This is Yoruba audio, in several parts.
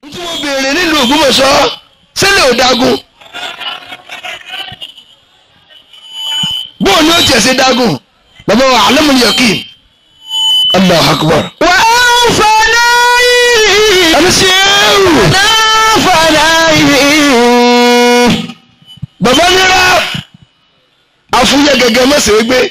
tí mo béèrè nílùú Ògbómọ̀ṣọ́ sílẹ̀ ò dágún bóun ni ó tiẹ̀ ṣe dágún bàbá wa alamul yakin Allahu akbar. wà á fọlá yìí. ẹni sí ewu náà fọlá yìí. bàbá nira àfúyẹ́ gẹ́gẹ́ mọ́sẹ̀ gbé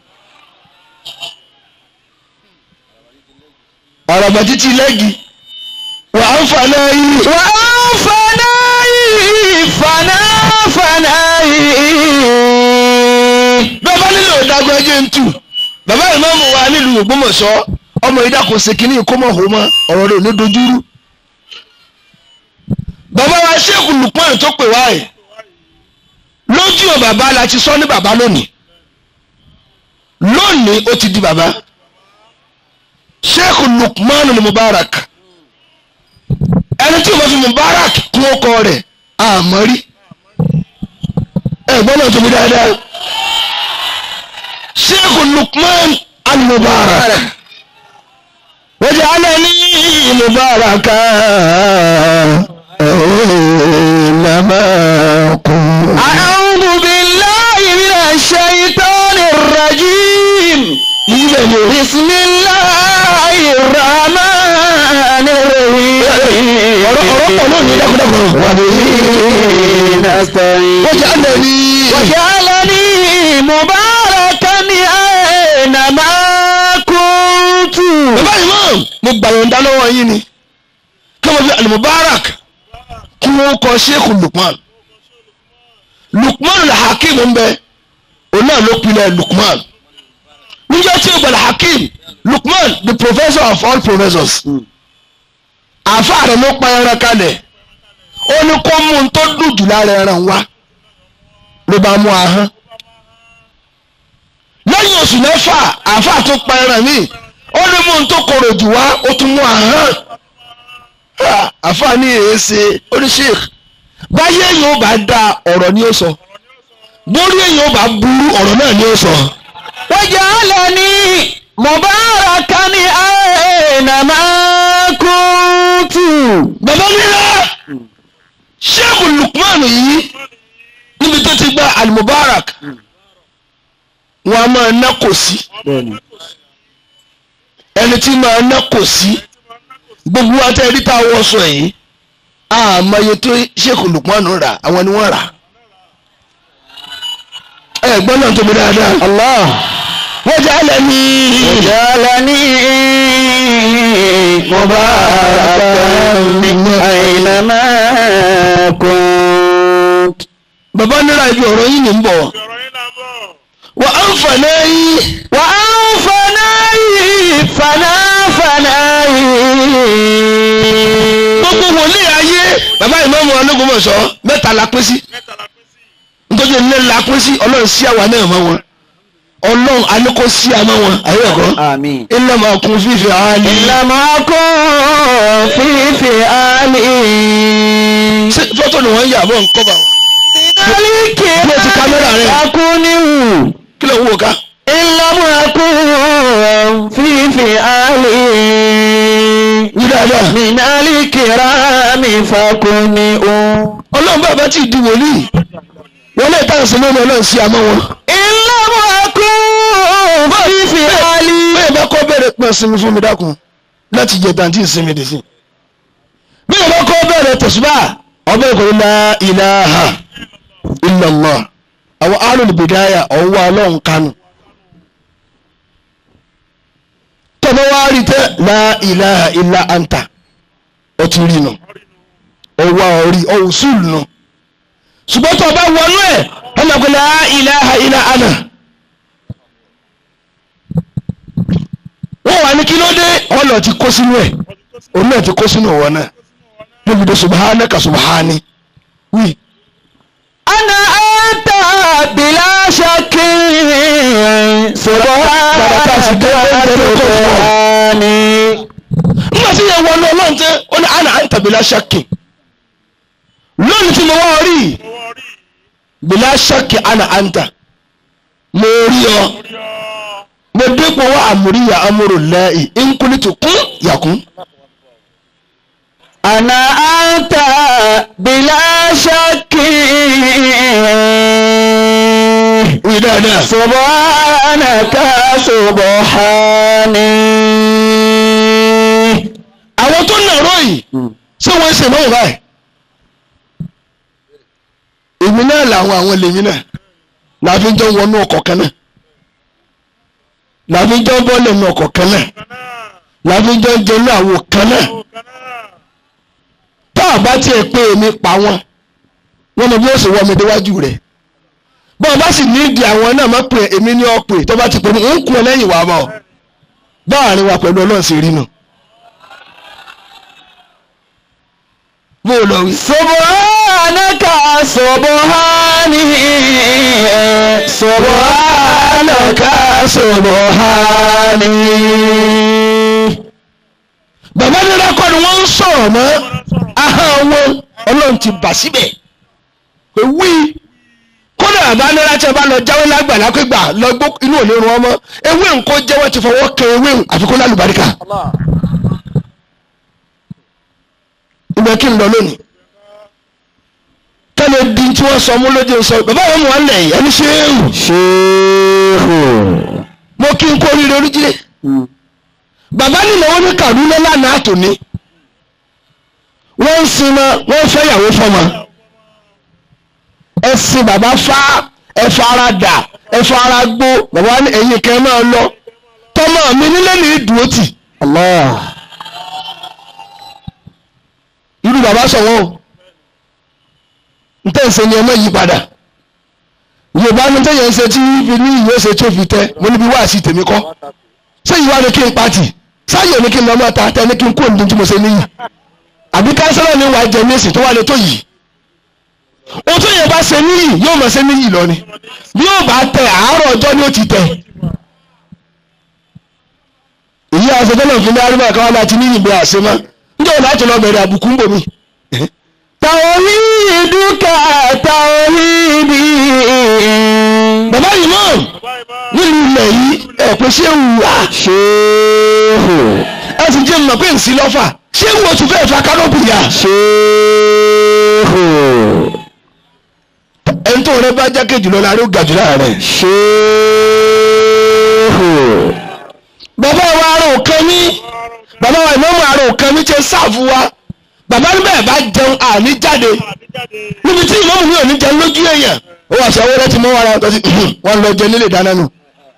ọ̀rọ̀bà títí lẹ́gì wà á ń fà náà yìí. wà á fọlá yìí. fọlá fọlá yìí. bàbá nílò ìdágbọ́ ẹjẹ́ ń tù bàbá ìmáàmù wa nílùú Ògbómọ̀ṣọ́ ọmọ ìdákò ṣèkínní ìkómọ̀hó mọ́ ọ̀rọ̀ rẹ̀ ò ní dojúrú. bàbá wa ṣéèkù Lukman tó pè wá ẹ̀ lójú ọ̀ bàbá la ti sọ ní bàbá lónìí lónìí ó ti di bàbá ṣéèkù Lukman ní Mubarak ẹni tí o bá fi Mubarak kún ọkọ rẹ̀ àmọ́ rí ẹ̀ gbọ́dọ̀ tóbi dáadáa. شيخ لقمان المبارك وجعلني مباركا أينما كنت أعوذ بالله من الشيطان الرجيم بسم الله الرحمن الرحيم نستعين وجعلني وجعلني مباركا أينما كنت bàbá imam mo gbàyọ̀ǹda lọ́wọ́ yín ni kí wọ́n fi alimubarak kí wọ́n kọ sheikh lukman lukman alhakim ń bẹ òun náà ló pinnu lukman níjọ́ tí o gbà alhakim lukman the professor of all professors àáfàá rẹ̀ ló pa ẹran kalẹ̀ ó ní kó mú un tó dùn jù lára ẹran wá ló bá mú ahọ́n lẹ́yìn oṣù mẹ́fà àáfàá tó pa ẹran míì ó ní mú un tó korò jù wá ó tún mú ahọ́n Ah, àáfàá ní èéṣe oníṣèk báyé èèyàn ó bá da ọ̀rọ̀ ni ó sọ bórí èèyàn ó bá burú ọ̀rọ̀ náà ni ó sọ. وجعلني مباركا أينما كنت bàbá nílá sheikh lukman yìí níbi tó ti gba alimubarak wọn a máa ná kò sí ẹni tí máa ná kò sí gbogbo wa tẹ́ rí tá a wọ́ sọ yìí àmọye tó sheikh lukman rà àwọn ni wọ́n rà ẹ gbọ́n náà tóbi dáadáa الله wọ́n jẹ́ àlẹ́ ní وجعلني مباركا أينما كنت bàbá nílá ibi ọ̀rọ̀ yìí ní ń bọ̀ wọ́n á ń fà náà yìí. وأنفناي فنا فناي gbogbo wòlíì ayé bàbá ìmáàmù Ológbòmọ̀ṣọ́ mẹ́ta la pín sí nítorí ilé la pín sí ọlọ́run sí àwa náà mọ́ wọn ọlọ́run aníkó sí àmọ́ wọn àyè ẹ̀kọ́ آمين ilé máa kún fífi àálí. لم أكن في فئالي ṣé fọ́tò ni wọ́n ń yà bọ́ nǹkan bá wọn. ملك Bí o ti kámẹ́rà rẹ̀. أكون kí ló ń wò ká. إن لم أكن في فئالي wí dáadáa. من الكرام فكن ọlọ́run bàbá tí ì di wòlíì wọ́n lè tàn sí lónìí ọlọ́run sí àmọ́ wọn. إن لم أكن في فئالي bẹ́ẹ̀ bá kọ́ bẹ̀rẹ̀ pẹ̀ sinmi fún mi dákun láti jẹ tàǹtí ìsinmi dì sí. bẹ́ẹ̀ bá kọ́ bẹ̀rẹ̀ tẹ̀síbà ọbẹ̀ ìkọ̀wé la ilaha illallah àwọn arúgbó bìdáyà ọ̀wọ́ ọlọ́run kánú. tọ́bọ̀ wá rí tẹ́ la ilaha illa anta ó ti rí nù ọwọ́ orí ọ̀hún sùúlù nù. ṣùgbọ́n tó o bá wọnú ẹ̀ ọmọ ìkọ̀wé la ilaha illa ana. wọ́n wà ní kí ló dé ọlọ́ ti kó sínú ẹ̀ òun náà ti kó sínú ọ̀wọ́ náà níbi tó subhanaka subhani wí. أنا أنت بلا شك سبحانك nígbà tí yẹn wọnú ọlọ́run tẹ́ ó ní àná àǹtà bìlá ṣákì lónìí tí mo wá rí bìlá ṣákì àná àǹtà mo rí ọ mo dépò wá àmúríyà amúrò lẹ́yìn nkúlítù kún yàkún أنا أنت بلا شك wí dáadáa. سبحانك سبحاني àwọn tó nàró yìí ṣé wọ́n ṣe náà báyìí. èmi náà làwọn àwọn lèmi náà làfi jọ wọnú ọkọ̀ kan náà làfi jọ bọ́ọ̀lù nù ọkọ̀ kan náà làfi jọ jẹnu àwò kan náà tá a bá tiẹ̀ pé èmi pa wọn wọn mọ bí ó sì wọ mi déwájú rẹ̀ bọ́ọ̀ bá sì ní ìdí àwọn náà má pè èmi ní ọ̀pẹ̀ tó bá ti pè mí ń kún ọ lẹ́yìn wàá bọ̀ báàrin wa pẹ̀lú ọlọ́run sì rí nù. bó o lọ wí. سبحانك سبحاني سبحانك سبحاني bàbá nílá kọ́ ni wọ́n ń sọ̀rọ̀ mọ́ ahọ́n wọn ọlọ́run ti bà síbẹ̀ pé wí kódà bàbá nílá tí a bá lọ jáwé lágbàlá pé gbà lọ gbó inú ò lè rún ọmọ ewé nǹkó jẹ́wọ́ ti fọwọ́ kẹ ewé àfikún lálùbáríkà ibẹ̀ kí n lọ lónìí tẹ́lẹ̀ di tí wọ́n sọ mú lóde sọ bàbá wọn mú wọn lẹ̀ yìí ẹni ṣéèrù شيخ mo kí n kó oríire oríjìlẹ̀ bàbá nílò wọn ní Kaduna lánàá àtòní wọ́n ń sinmi wọ́n fẹ́ yàwó fọ́mọ ẹ̀sìn bàbá fá ẹ̀fọ́ ara dà ẹ̀fọ́ ara gbó bàbá ní ẹ̀yìn kẹ́ máa lọ tọmọ mi nílé ní ìdúró tì الله irú bàbá sọ̀wọ́ o ntẹ́sẹ̀ ni ẹ má yí padà yorùbá ní tẹ́yẹ̀ ń ṣe tí fi ní ìwé ṣe tó fi tẹ́ mo níbi wá sí tèmi kọ́ ṣé ìwà ni kí n pati sáyẹ̀ ni kí n lọ máa ta tẹ́ ní kí n kó ní tí mo ṣe níyì àbí kánsẹ́lọ̀ ni wàá jẹ níìsì tó wà lè tó yìí o tó yẹ bá ṣe níyì yóò máa ṣe níyì lọ ni bí yóò bá tẹ àárọ̀ ọjọ́ ni ó ti tẹ èyí àṣetọ́nà fún mi arúgbó kan láti níyì bí àṣemá níjọ́ wọn láti lọ bẹ̀rẹ̀ àbùkù ń bò mí. توحيدك توحيدي bàbá yìí náà nílùú ilẹ̀ yìí ẹ̀ pé ṣé wù á شيخ ẹ sì jẹ́ mọ̀ pé ń sí lọ́fà ṣé wù ó tún fẹ́ẹ́ fa kánọ́pù yá. شيخ ẹni tó rẹ bá jákè jùlọ la ló ga jù láàárẹ̀. شيخ bàbá wa ará òkan ní bàbá wa ìmọ̀mù ará òkan ní ṣe sáàfù wa bàbá níbẹ̀ bá jẹun àní jáde níbi tí ìmọ̀mù mi ò ní jẹun lójú èèyàn ó wà sọ wẹ́rẹ́ tí mo wà láwọn tó ti wọ́n lọ jẹ nílé ìdáná nù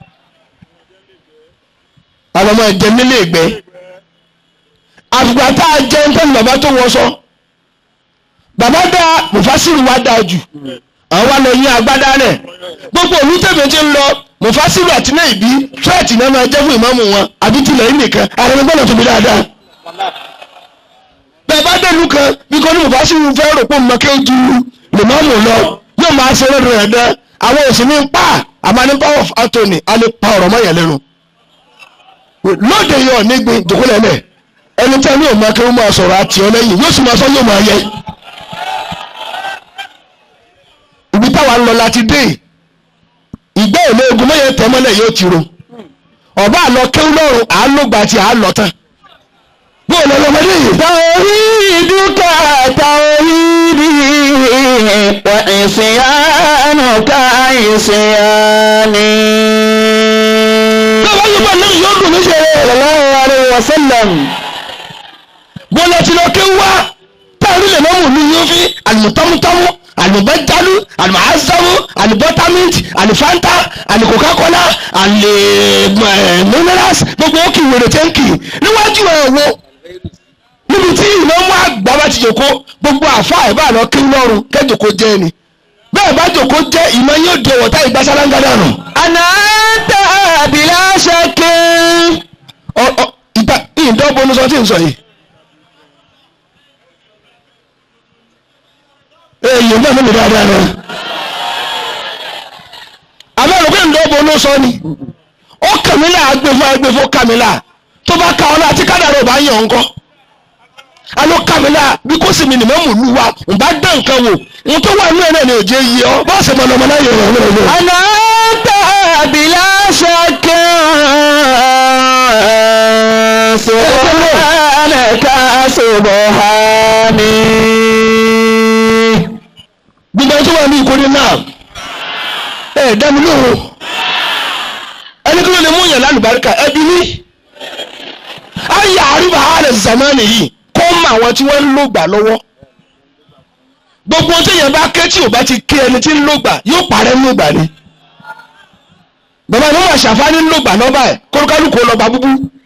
àwọn ọmọ ẹ̀jẹ̀ nílé ìgbẹ́ àfùgbà tá a jẹun tó ní bàbá tó wọ sọ bàbá dá mufasiru wa dáa jù àwọn wa lọ yín agbádá rẹ̀ gbogbo òní tèmi ti ń lọ mufasiru àti náà ìbí fẹ́ẹ̀tì náà máa jẹ́ fún ìmáàmù wọn àbí tilẹ̀ yìí nìkan àwọn ẹni gbọ́dọ̀ tóbi dáadáa bẹ́ẹ̀ bá dẹ̀lu kan bí kò ní mufasiru fẹ́ rò pé mo kẹ́ ju ìmáàmù lọ yóò máa ṣe lọ́dọ̀ rẹ̀ dẹ́ àwọn òsì ní pa àmọ́ ní power of Anthony a lè pa ọ̀rọ̀ mọ́ yẹn lẹ́nu lóde yọ nígbìn dùkúlẹ̀lẹ̀ ẹni tí a ní òun akẹ́wọ́n máa sọ̀rọ̀ àti ọ lẹ́yìn yóò sì máa sọ yóò máa yẹ. ibi táwa ń lọ láti dé ìgbẹ́ òlé ogun mọ́yẹ tẹ́mọ́lẹ̀ yóò ti ro ọba àlọ́ kéwú lọ́rùn àálògbà àti àálọ́tàn bóò lọ lọ́mọdé yìí. توحيدك توحيدي وعصيانك عصياني báwa yóò bá lẹ́yìn yóò dùn mí ṣe. صلى الله عليه وسلم bọ́lá ti lọ kéwú wá táwọn ilé mọ́mù mi yóò fi àlùmọ́tọ́mútọ́mú àlùbọ́jálú àlùmọ́ázámú àlùbọ́támìtì àlùfáńtà àlùkòkákọ́lá àlùmọ́nẹ́rás gbogbo ó kì í wèrè tẹ́ǹkì níwájú ẹ̀ wo níbi tí ìmọ̀mú àgbà bá ti jòkó gbogbo àfa ẹ̀ bá lọ kéwú lọ́rùn kẹ́jòkó jẹ́ ni bẹ́ẹ̀ bá jòkó jẹ́ ìmọ̀ yóò di ọ̀wọ́ta ìgbàsálángádà nù. أنا أنت بلا شك Ọ- ọ- ìgbà ìdánwò sọ tí ń sọ yìí. èyí náà mímì dáadáa náà. àbẹ̀rù pé ìdánwò sọ ni. ó kàmílà agbèfọ́ agbèfọ́ kàmílà tó bá ka ọ́nà àti kádàrá ò bá yàn ọ́ ńkọ́. alo kàmílà bí kò sì mi nìmọ̀ mú lu wa n bá dán nǹkan wò n tó wà nínú ẹ̀ náà ni òjé yí ọ bá ṣe mọ̀nà mọ̀nà yẹ̀ wọ̀ wọ̀ wọ̀. أنا أنت بلا شك سبحانك سبحاني gbogbo ẹni tó wà ní ìkórè náà ẹ dá mi lóhùn ẹni kí ló lè mú yàn lálùbáríkà ẹbí ní ayé àríwá ààrẹ zamani yìí kó mọ àwọn tí wọ́n ń lò gbà lọ́wọ́ gbogbo ohun téèyàn bá ké tí ò bá ti ké ẹni tí ń lò gbà yóò parẹ́ ń lò gbà ni bàbá mi wà ṣàfáàní ń lò gbà lọ́ba ẹ̀ kólúkálùkù lọ́ba búbú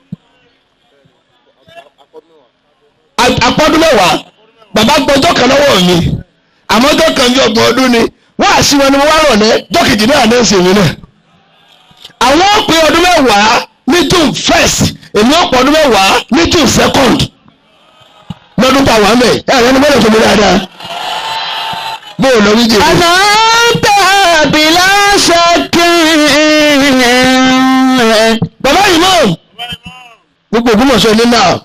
àpọ́dún mẹ́wàá bàbá gbọ́jọ́ kan lọ́wọ́ mi àmọ́ ọjọ́ kan bí ọgbọ̀n ọdún ni wọ́n àṣì wọn ni mo wá rọ̀lẹ́ jọ́kejì náà ní ìsìn mi náà. àwọn pé ọdún mẹ́wàá ní june first èmi ó pọ̀ ọdún mẹ́wàá ní june second lọ́dún tá a wà mẹ́ ẹ̀ ẹ̀rọ ni mọ́lẹ̀ fún mi dáadáa. bó o lọ ní jèrè. أنت بلا شك bàbá yìí mọ̀ gbogbo ògbómọ̀ṣọ́ ilé náà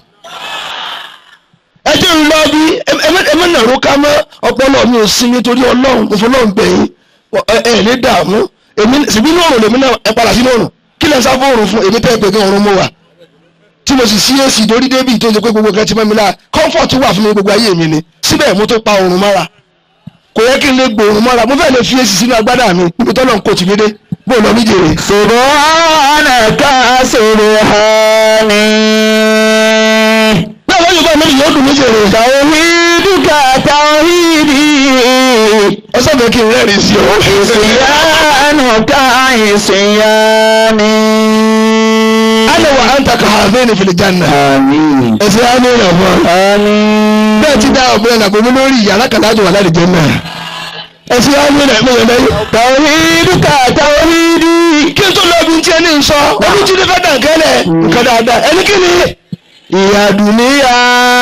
ẹ jẹ́ ń lọ bí ẹmẹ́ náà ro ká mọ́ ọpọlọ mi ò sí nítorí ọlọ́run mo fọlọ́run gbẹ̀yìn ẹ ẹ ní dààmú èmi síbí ní òrùn lèmi náà ẹ padà sínú òrùn kí lẹ sá fún òrùn fún èmi tẹ́ ẹ pé kí òrùn mo wà tí mo sì sí èsì dórí débì tó ṣe pé gbogbo nǹkan ti mọ́ mi lára comfort wà fún mi gbogbo ayé mi ni síbẹ̀ mo tó pa òrùn mọ́ra kò yẹ kí n lè gbòòrùn mọ́ra mo fẹ́ lè fi èsì sínú agbádá mi níbi tọ́lọ́ ń kò tì mí dé bó lọ ní jèrè. سبحانك سبحاني bẹ́ẹ̀ wọ́n yóò bá mi yóò dùn mí jèrè. توحيدك توحيدي ọsàn fẹ́ kí n rẹ́rìn sí ọ. عصيانك عصياني ana wa anta ka hazaini fil janna. آمين ẹsẹ̀ á ní ìrànwọ́. آمين bẹ́ẹ̀ ti dá ọ̀gbìn ẹ̀nà gbogbo lórí ìyàrá kan láti wà láti jẹ́ náà. ẹsẹ̀ á ní ìrànwọ́ yẹn lẹ́yìn. توحيدك توحيدي kí n tó lọ ibi tí ẹni ń sọ ojú tí ní fẹ́ dàn kẹ́lẹ̀ nǹkan dáadáa ẹni kí ni. ìyá dùnìyà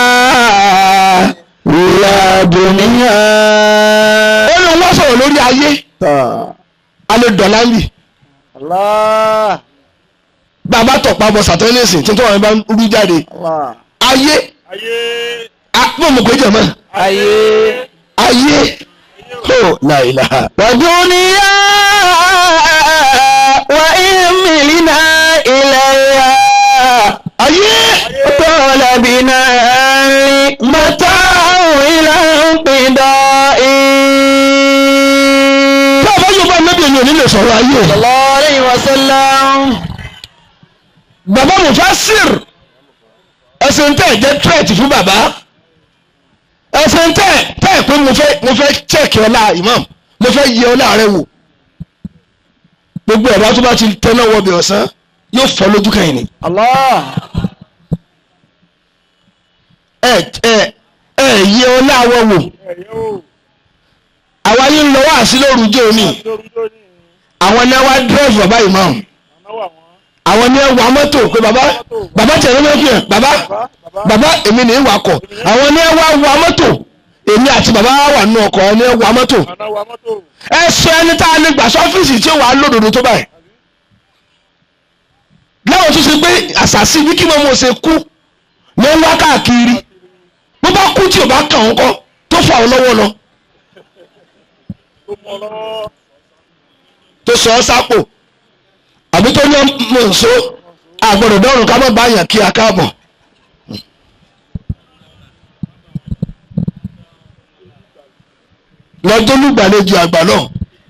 يا دنيا ó ní wọ́n sọ̀rọ̀ lórí ayé alẹ́ dọ̀là ń bì. الله bàbá tọ̀pá bọ̀ sàtẹ́lẹ̀sì tí tó wọn bá ń rú jáde. الله ayé àpò mọ̀ pé jẹ̀mọ́ ayé ayé ó láìláha. ودنيا وإن ملنا إليها ayé طال بنا متاع إلى انقضاء bàbá yóò bá nẹ́bí ẹ̀yìn òní lè sọ̀rọ̀ ayé. صلى الله عليه وسلم bàbá Mufassir ẹsẹ̀ ń tẹ̀ jẹ́ tírẹ̀tì fún bàbá ẹsẹ̀ ń tẹ̀ tẹ̀ pé mo fẹ́ mo fẹ́ chẹ́ẹ̀kì ọlá imam mo fẹ́ yẹ ọlá rẹ wò gbogbo ẹ̀rọ tó bá ti tẹ́lẹ̀ wọ bẹ̀ ọ̀sán yóò fọ́ lójú kẹ́yìn ni الله ẹ ẹ ẹ yẹ ọlá wọn wò àwa yìí ń lọ wá sí lóru jẹ́ òní àwọn ní wá dírẹ́fù bàbá imam àwọn ní wá mọ́tò pé bàbá bàbá tẹ̀lé mọ́tò yẹn bàbá bàbá èmi ní wakọ̀ àwọn ní wá wá mọ́tò èmi àti bàbá wà nínú ọkọ̀ ní wá mọ́tò ẹ sọ ẹni tá a lè gbà sọ́fíìsì tí ó wà á lódodo tó báyìí láwọn tó ṣe pé àṣàṣì bí kí wọ́n mọ̀ ṣe kú ló ń wá káàkiri bó bá kú tí ò bá kàn ń kọ́ tó fà ọ́ lọ́wọ́ lọ tó sọ ọ́ sápò àbí tó ní mọ̀ nsó àgbọ̀dọ̀ dọ́rùn ká má bá yàn kí a káàbọ̀. lọ́jọ́ lùgbàlejò àgbà náà.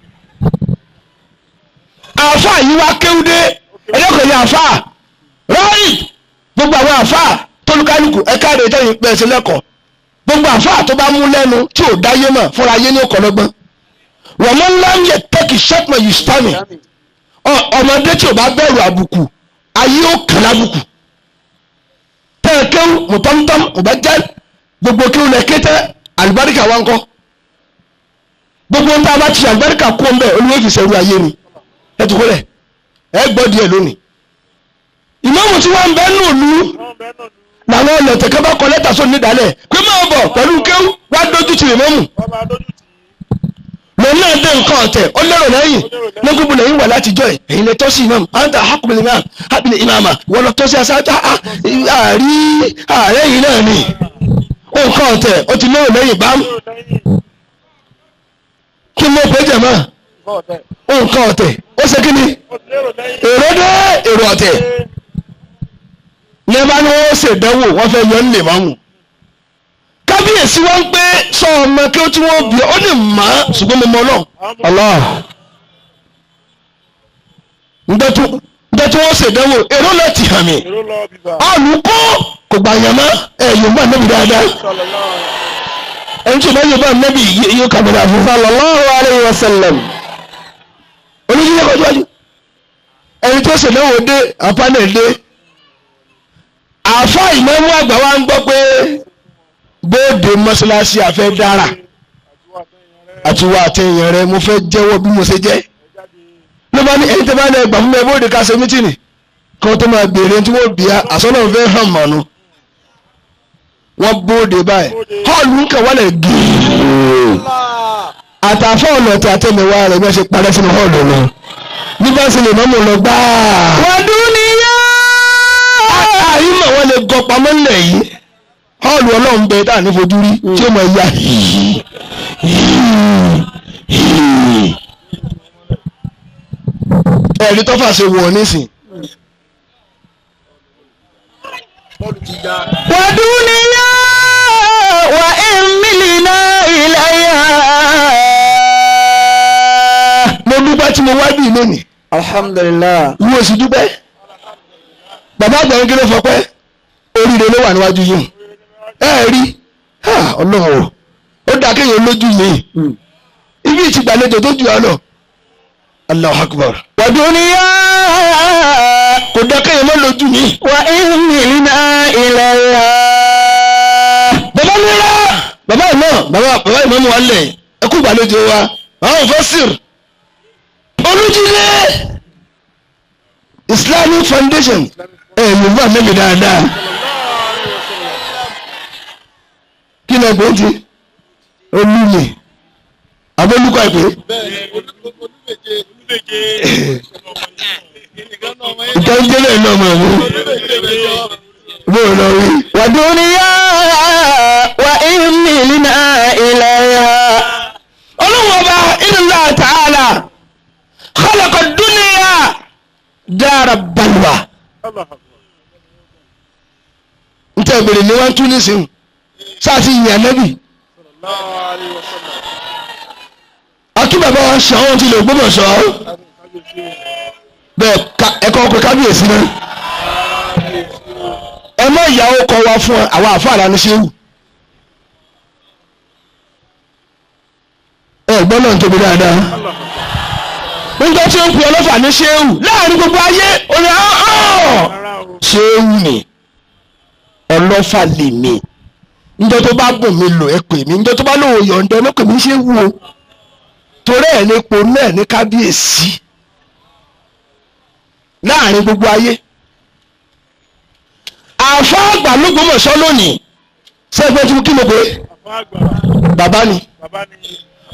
àáfà yìí wá kéwúdé ẹlẹ́kọ̀ọ́ ní àáfà ráàyè gbogbo àwọn àáfà tólúkálùkù ẹ̀ka rẹ̀ tẹ̀yìn pẹ̀sẹ̀ lẹ́kọ̀ọ́ gbogbo àáfà tó bá mú lẹ́nu tí ò dáyé mọ̀ fúnra yé ní ọ̀kọ̀lọ́gbọ́n wọ́n mọ́ ńlá ń yẹ tẹ́kì sẹ́pọ̀ yìí sítánì ọmọdé tí ò bá bẹ̀rù àbùkù ayé ó kàn lábùkù tẹ́ẹ̀kéwù mùtọ́mùtọ́m ọba jẹ́ gbogbo kéwù lẹ kété àlùbáríkà wa ń kọ́ gbogbo ń tá a bá ti àlùbáríkà kó ń bẹ̀ olúwo fi sẹ́rù ayé ni ẹ tó kólẹ̀ ẹ gbọ́ díẹ̀ lónìí ìmáàmù tí wọ́n ń bẹ́ nù lú làwọn ọlọ́tẹ̀kẹ́ bá kọ lẹ́tà sóni nídàálẹ̀ pé máa bọ̀ pẹ̀lú kéwù wá dójú tì ìmáàmù lòun náà dé nǹkan ọ̀tẹ̀ ó lérò lẹ́yìn lọ́gbọ̀n lẹ́yìn wà látijọ́ ẹ̀ èyí lè tọ́sí imam anta hakumil imam habil imama wọ́n lọ tọ́sí aṣáájú àárí ààrẹ yìí náà ni nǹkan ọ̀tẹ̀ ó ti lérò lẹ́yìn bám kí ló pé jẹ̀mọ́ nǹkan ọ̀tẹ̀ ó ṣe kí ni èrò dé èrò ọ̀tẹ̀ ní bá ní wọ́n ṣèdánwò wọ́n fẹ́ yọ nílé mámù kábíyèsí wọn pé sọ ọmọ kí ó tí wọ́n bí ọ ó ní mà á ṣùgbọ́n mo mọ náà Allah. ǹjẹ́ tí wọ́n ṣèdánwò èrò lọ ti hàn mí Èrò lọ bíbá. olùkọ́ kò gbà yàn mọ́ ẹ yorùbá nẹ́bí dáadáa Sallallahu ẹni tí ò bá yorùbá nẹ́bí yóò kàbọ̀dà fún Sallallahu alayhi wa sallam. oníṣẹ́ kọjú wájú ẹni tó ṣèdánwò dé àpánẹ̀ dé àfa ìmọ̀mú àgbà wa ń gbọ́ pé bóde mọ́ṣáláṣí àfẹ́ dára àti wà àtẹ̀yìn rẹ mo fẹ́ jẹ́wọ́ bí mo ṣe jẹ́ ló bá ní ẹni tó bá ní ẹgbà fún mi bóde ká ṣe mítìnì kan tó máa béèrè tí wọ́n bìí àsọ́nà fẹ́ hàn mọ́nu wọ́n bóde báyìí họ́ọ̀lù ń kàn wálẹ̀ gíìí àtàfọ́ ọ̀nà tí àtẹ̀mẹ̀wá rẹ̀ bí wọ́n ṣe parẹ́ sínú họ́ọ̀lù lọ bí bá ṣe lè mọ́mọ́ lọ gbáà Wàdúníyà. àyímọ̀ wọn lè gọ pamọ́ nílẹ̀ yìí họ́ọ̀lù ọlọ́run bẹ tá à ní fojú rí tí ó mọ ya hìí hìí hìí. ẹ̀rí tọ́fà ṣe wọ̀ nísìn Wàdúníyà. Wà ìmìlínà ilayha. mo dúpẹ́ tí mo wá bí lónìí Alhamdulillah. wo sì dúpẹ́ bàbá àgbà yẹn kí ló fọpẹ́ oríire ló wà níwájú yìí ẹ rí ah, ọlọ́run o ó dáa kéèyàn lójú mi ibi ìtìgbàlejò tó jù ọ lọ Allahu Akbar Wàdúníyà. kò dáa kéèyàn má lójú mi. Wà ìmìlínà ilayha. bàbá nira bàbá ìmọ̀ bàbá bàbá ìmọ̀ mu wà lẹ̀ ẹ kú ìgbàlejò wa àwọn fọ́sìr olùjílé Islamic Foundation ẹ yorùbá mẹ́mi dáadáa kí ni ẹgbẹ́ ti olùmí abólúkọ ìpè ìtọ́jẹ́lẹ̀ náà mọ̀ mú bó o lọ rí. Wàdúníyà. Wà ìmìlínà ilayha. ọlọ́run ọba inna ta'ala khalaqa dunya dára balùwà n tẹ́ bèrè ní wọ́n tún ní sìn sáàsì yìnyín ànábì akí bàbá wa sọ wọn ti lè gbọ́dọ̀ sọ bẹ́ẹ̀ ká- ẹ̀kọ́ ọkọ̀ kábíyèsí náà ẹ má ìyàwó kọ wa fún àwọn àfáàrà ní sẹ́wù ẹ gbọ́n náà ń tóbi dáadáa nígbà tí ó ń pè ọlọ́fà ní sẹ́wù láàrin gbogbo ayé ó ní ọ́ sẹ́wù ni ọlọ́fà lè mi níjọ́ tó bá bùn mí lò ẹ pè mí níjọ́ tó bá lòun yọ̀ǹda ẹ lọ́pẹ̀ mí sẹ́wù o torí ẹ̀ ní ipò náà ní kábíyèsí láàrin gbogbo ayé àfa àgbà lÓgbómọ̀ṣọ́ lónìí sẹ́gbẹ́ tí mo kí mo pé bàbá ni Bàbá ni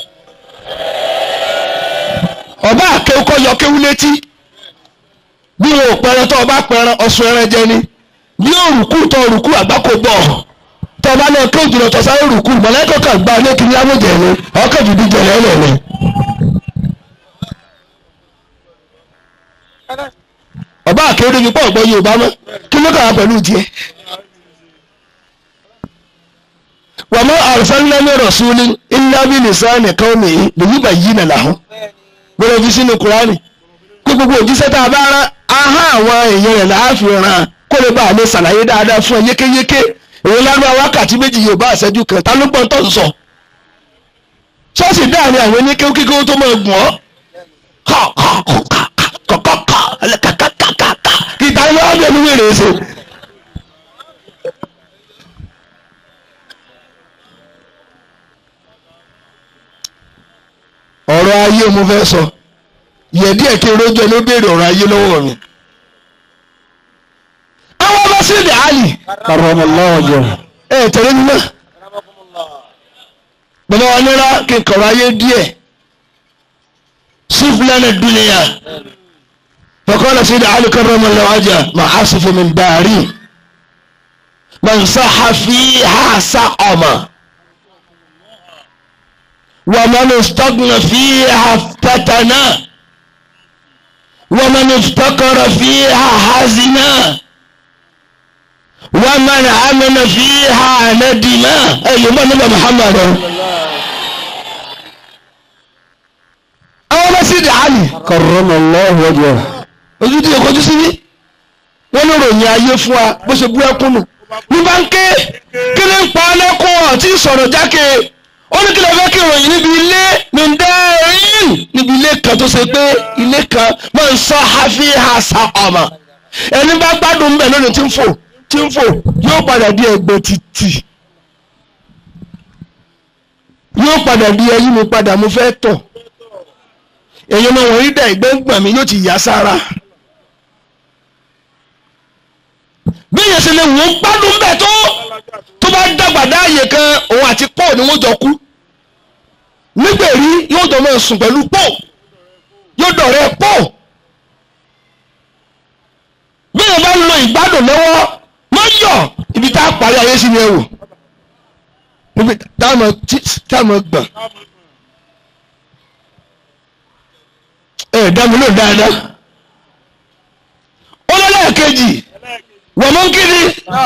ọba àkéwúkọ́ yọ kéwú létí bí wọn ò pẹran tó ọba pẹran ọsùn ẹran jẹ ni bí òrùkú tó òrùkú àgbákò bọ̀ tó ọba náà kéwù jùlọ tó sáré òrùkú mọ̀lẹ́kọ̀ kan gba ní kíní amójẹ ni ọkọ̀ jùdí jẹ̀lẹ̀ ẹ̀ lẹ̀lẹ̀. ọba àkéwú débi pọ̀ ọ̀gbọ́n Yorùbá mọ́ kí ló kàwá pẹ̀lú tiẹ̀. wàmú arsalna min rasulin illa bi lisani qawmihi liyubayyina lahum gbọ́dọ̀ fi sínú kúránì kó gbogbo òjíṣẹ́ tá a bá rán ahá àwọn èèyàn rẹ̀ láàfin ràn kó lè bá a lè ṣàlàyé dáadáa fún ẹ yékéyéké èyí lánàá wákàtí méjì yóò bá àṣẹjú kan ta ló gbọ́n tó ń sọ ṣọ́ọ̀ṣì dáàrin àwọn oníkéwú kíkéwú tó máa gùn ọ́ kọ̀kọ̀kọ̀kọ̀kọ̀kọ̀kọ̀kọ̀kọ̀kọ̀ kí ta ló wá bí ẹni wéèrè ṣe. ọ̀rọ̀ ayé mo fẹ́ sọ yẹ díẹ̀ kí n rójọ́ ló béèrè ọ̀rọ̀ ayé lọ́wọ́ mi. àwọn ọba sí ìdí àlì Karramallahu wajhahu. ẹ tẹ̀lé mi náà bàbá wa nira kí n kọ̀rọ̀ ayé díẹ̀ sífìlẹ́nì dúnìyà فقال سيد علي كرم الله وجهه ما حصف من داري من صح فيها سقم ومن استغنى فيها افتتنا ومن افتقر فيها حزنا wọ́n máa ń amẹ́nà fi ha ànádìmá ẹ̀ yóò mọ̀ nígbà Muhammad àwọn ọmọ sí dàálì karramallahu wajhahu ojú tí ìkọjú sí ní wọ́n ló ròyìn ayé fún wa bó ṣe bú ẹkún nù ní bá ń ké kí ni ń pa lẹ́kún ọ̀tí sọ̀rọ̀ jákè ó ní kí lè fẹ́ kí ìròyìn níbi ilé nìdẹ́rìn níbi ilé kan tó ṣe pé ilé kan máa ń sọ hafi hasa ọmọ ẹni bá gbádùn bẹ́ẹ̀ lónìí tí ń fò tí ń fò yóò padà di ẹgbẹ́ títì yóò padà di ẹyí mi padà mo fẹ́ tọ̀ èyí ọmọ wọ̀nyí dà ìgbẹ́ ń gbọ̀n mi yóò ti yá sára bí èyàn ṣe lè wò ó gbádùn bẹ́ẹ̀ tó tó bá dàgbà dáàyè kan òun àti pọ́ọ̀ ni wọ́n jọ kú nígbèrí yóò jọ máa sùn pẹ̀lú pọ́ọ̀ yóò dọ̀rẹ́ pọ́ọ̀ bí èyàn bá ń lo ìgbádùn lọ́wọ́ má yọ̀ ibi tá a parí ayé sí ni ẹ wò níbi táwọn táwọn gbọ̀n ẹ dá mi lò dáadáa ó lọ́lẹ́ kejì wọ́n mú kiri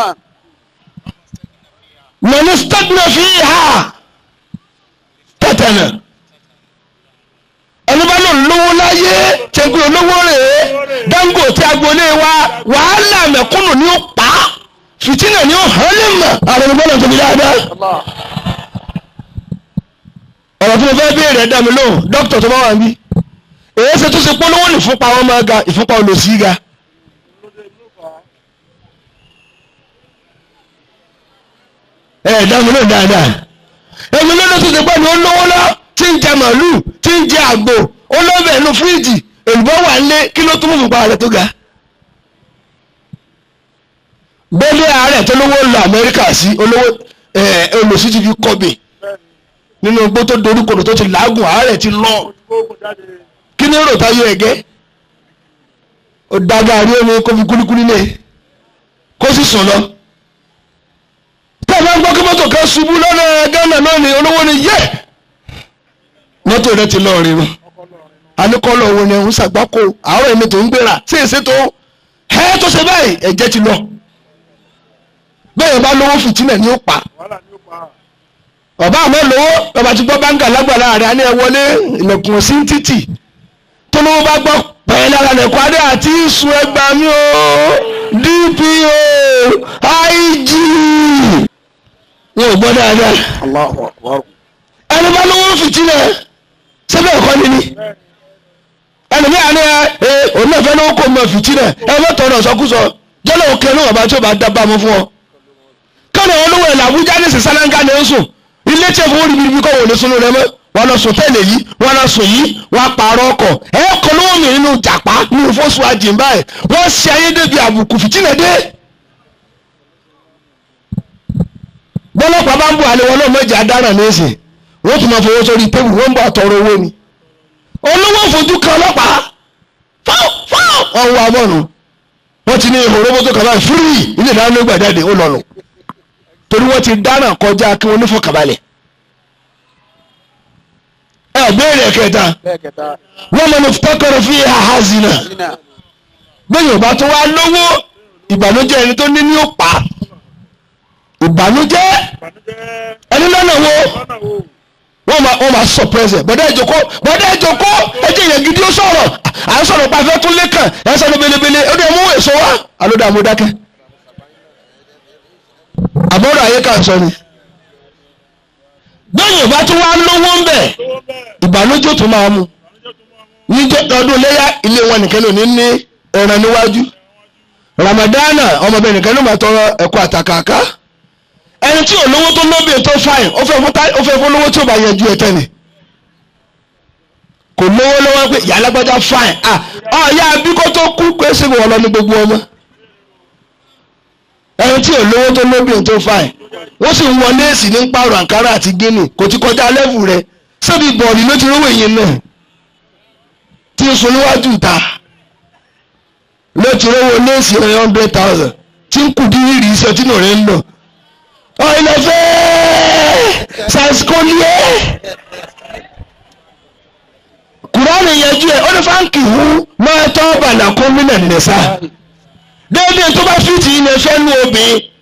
wọ́n ní stagna fi ha tẹ̀tẹ̀nà ẹni bá lò lówó láyé tẹ̀gbẹ́ olówó rèé Dangote agboolé wa wàhálà mẹ̀kúnnù ni ó pa á fìtínà ni ó hàn lè mọ̀ àwọn ẹni bọ́lá tóbi dáadáa ọ̀rọ̀ tí mo fẹ́ béèrè ẹ̀dá mi lóhùn dókítà tó bá wà níbí èyí ṣe tó ṣe polówó ní ìfúnpá wọn máa ga ìfúnpá olòṣì ga. ẹ ẹ dáhùn náà dáadáa èmi lọ́dọ̀ tó ṣe pé ní olówó lọ tí ń jẹ màálù tí ń jẹ àgbò olóbẹ̀ inú fíríjì èlùbọ́ wà ń lé kí ló tún mú ìfúnpá rẹ̀ tó ga. bẹ́ẹ̀ni ààrẹ tó lówó lọ Amẹ́ríkà sí olówó olòṣì ti fi kọ́bì nínú igbó tó dorí kodò tó ti làágùn ààrẹ ti lọ kí ni rò táyé ẹ̀gẹ́ ó dága rí omi kó fi kúlíkúlí lé kó sì sùn lọ tí a bá ń gbọ́ kí mọ́tò kan ṣubú lọ́nà Ghana náà ni olówó ni yẹ mọ́tò rẹ ti lọ rí nu anikọ́lọ̀ owó ni ń ṣàgbákò àárọ̀ èmi tó ń gbéra sí èsè tó ẹ́ tó ṣe báyìí ẹ̀jẹ̀ ti lọ bẹ́ẹ̀ bá lówó fìtínà ni ó pa ọba àmọ́ lówó ọba ti gbọ́ báńgà lágbàlá rẹ̀ á ní ẹ wọlé ilẹ̀kùn sí títì tó lówó bá gbọ́ pẹ̀lú ara lẹ̀kọ́ adé àti ìṣù ẹgbà mi o dpo ig wọn ò gbọ́ dáadáa ẹni bá lówó fìtínà sẹ́bẹ̀ ẹ̀kọ́ ni ni ẹni bí àná ẹ òun náà fẹ́ lówó kó mọ fìtínà ẹ mọ́tò ọ̀nà sọkúsọ jọ́lọ́ òkè ní ọba tí ó bá dábàá mọ́ fún ọ kọ́nà olówó ẹ̀ làbújá ní sísánáńgá ni ó sùn ilé tí ẹ̀fọ́ orí bíbí kọ́ wò lè sunu rẹ mọ́ wọn lọ sùn tẹ́lẹ̀ yìí wọn lọ sùn yìí wọn pààrọ̀ ọkọ̀ ẹ kọ́ lówó mi nínú jàpá nínú fọ́sùn àjìmbá ẹ̀ wọ́n ṣe ayé débi àbùkù fìtínà dé. bọ́lọ́pàá bá ń bọ̀ àlẹ́ wọn náà mọ̀jẹ̀ adáràn lẹ́sìn wọ́n tún máa fowó sórí tébù wọ́n ń bọ̀ àtọ̀rọ̀ owó ni. olówó fojú kan ọlọ́pàá fáwọn fáwọn ọ̀hún àmọ́nu wọ́n ti ní ìhòòrò mọ́tò kàbá fúrì ilé ìdáná ló gbàjáde ó lọ́nu torí wọ́n ti dáná kọjá kí wọ́n nífọ̀kàbalẹ̀ ẹ béèrè kẹta wọ́n mọ̀ ní tọkọrọ fi haha zina bẹ́ẹ̀ yorùbá tó wá lówó ìbànújẹ́ ẹni tó ní ní ó pa ìbànújẹ́ ẹni lọ́nà wo wọ́n máa wọ́n máa surprise ẹ̀ bọ́dá ìjòkó bọ́dá ìjòkó ẹjẹ́ yẹn gidi ó sọ̀rọ̀ à ń sọ̀rọ̀ pàfẹ́ tún lẹ́kàn ẹ̀ sọ̀rọ̀ belebele ó dẹ̀ mú èso wá alódà amúdákẹ́ àbọ̀rọ̀ ayé kan sọ ni bẹ́ẹ̀ yorùbá tó wá lówó ń bẹ̀ ìbànújẹ́ tó máa mú níjọ́ ọdún léyà ilé wọn nìkan ló ní ní ẹran níwájú ramadana ọmọbìnrin nìkan ló máa tọrọ ẹ̀kọ́ àtàkàkà ẹni tí olówó tó lóbìn tó fáìn ó fẹ́ fún tá- ó fẹ́ fún lówó tí ó bá yẹjú ẹ tẹ́ni kò lówó lọ́wọ́ pé ìyá alágbájá fáìn ah ọ̀ya abíkó tó kú pé ṣé wọ́n lọ ní gbogbo ọmọ ẹni tí olówó tó lóbìn tó fáìn wọ́n sì ń wọ léèsì ní pààrọ̀ àǹkárá àti gíní kò ti kọjá lẹ́fù rẹ̀ sẹ́bi bọ̀ọ̀lì ló ti rówó èyí náà tí ń sun níwájú ìta ló ti rówó léèsì one hundred thousand tí ń kù dín rí iṣẹ́ tí nù rẹ̀ ń lọ ọ̀ìlẹ̀ fẹ́ sàṣkóníyé kùránì yẹjú ẹ̀ ó ní fáǹkì hu máa tọ́ bàlàkún mílẹ̀ nìsa déédéé tó bá fìtì ilẹ̀ fẹ́ nu obìnrin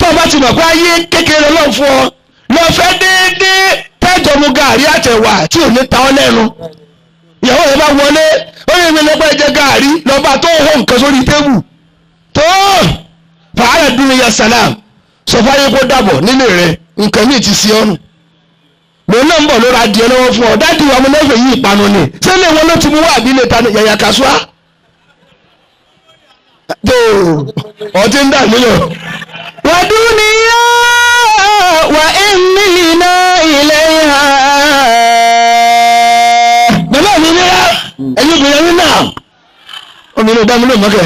tó o bá ti mọ̀ pé ayé kékeré lọ́n fún ọ lọ fẹ́ déédéé tẹ́jọ́ mu gàrí àtẹ̀wà tí ò ní ta ọ́ lẹ́nu ìyàwó rẹ̀ bá wọlé ó yẹ mi lọ́gbà jẹ gàrí lọ́ba tó hó nǹkan sórí tébù tó fàárẹ̀ dúró ya salam sọ fáyé kó dàbọ̀ nílé rẹ̀ nǹkan míì ti sí ọ́nù lòun náà ń bọ̀ lóra adìẹ lọ́wọ́ fún ọ dáàdi wa mo lọ́fẹ̀ẹ́ yí ìpanu ni sẹ́lẹ̀ wọn ló ti mú wá àbílẹ̀ ta yàyà kásúá tó ọtí ń dà níyàn. ودنيا وإننا إليها bàbá mi ní rà ẹ̀yin obìnrin mi náà obìnrin ò dá mi lóun mọ́kẹ́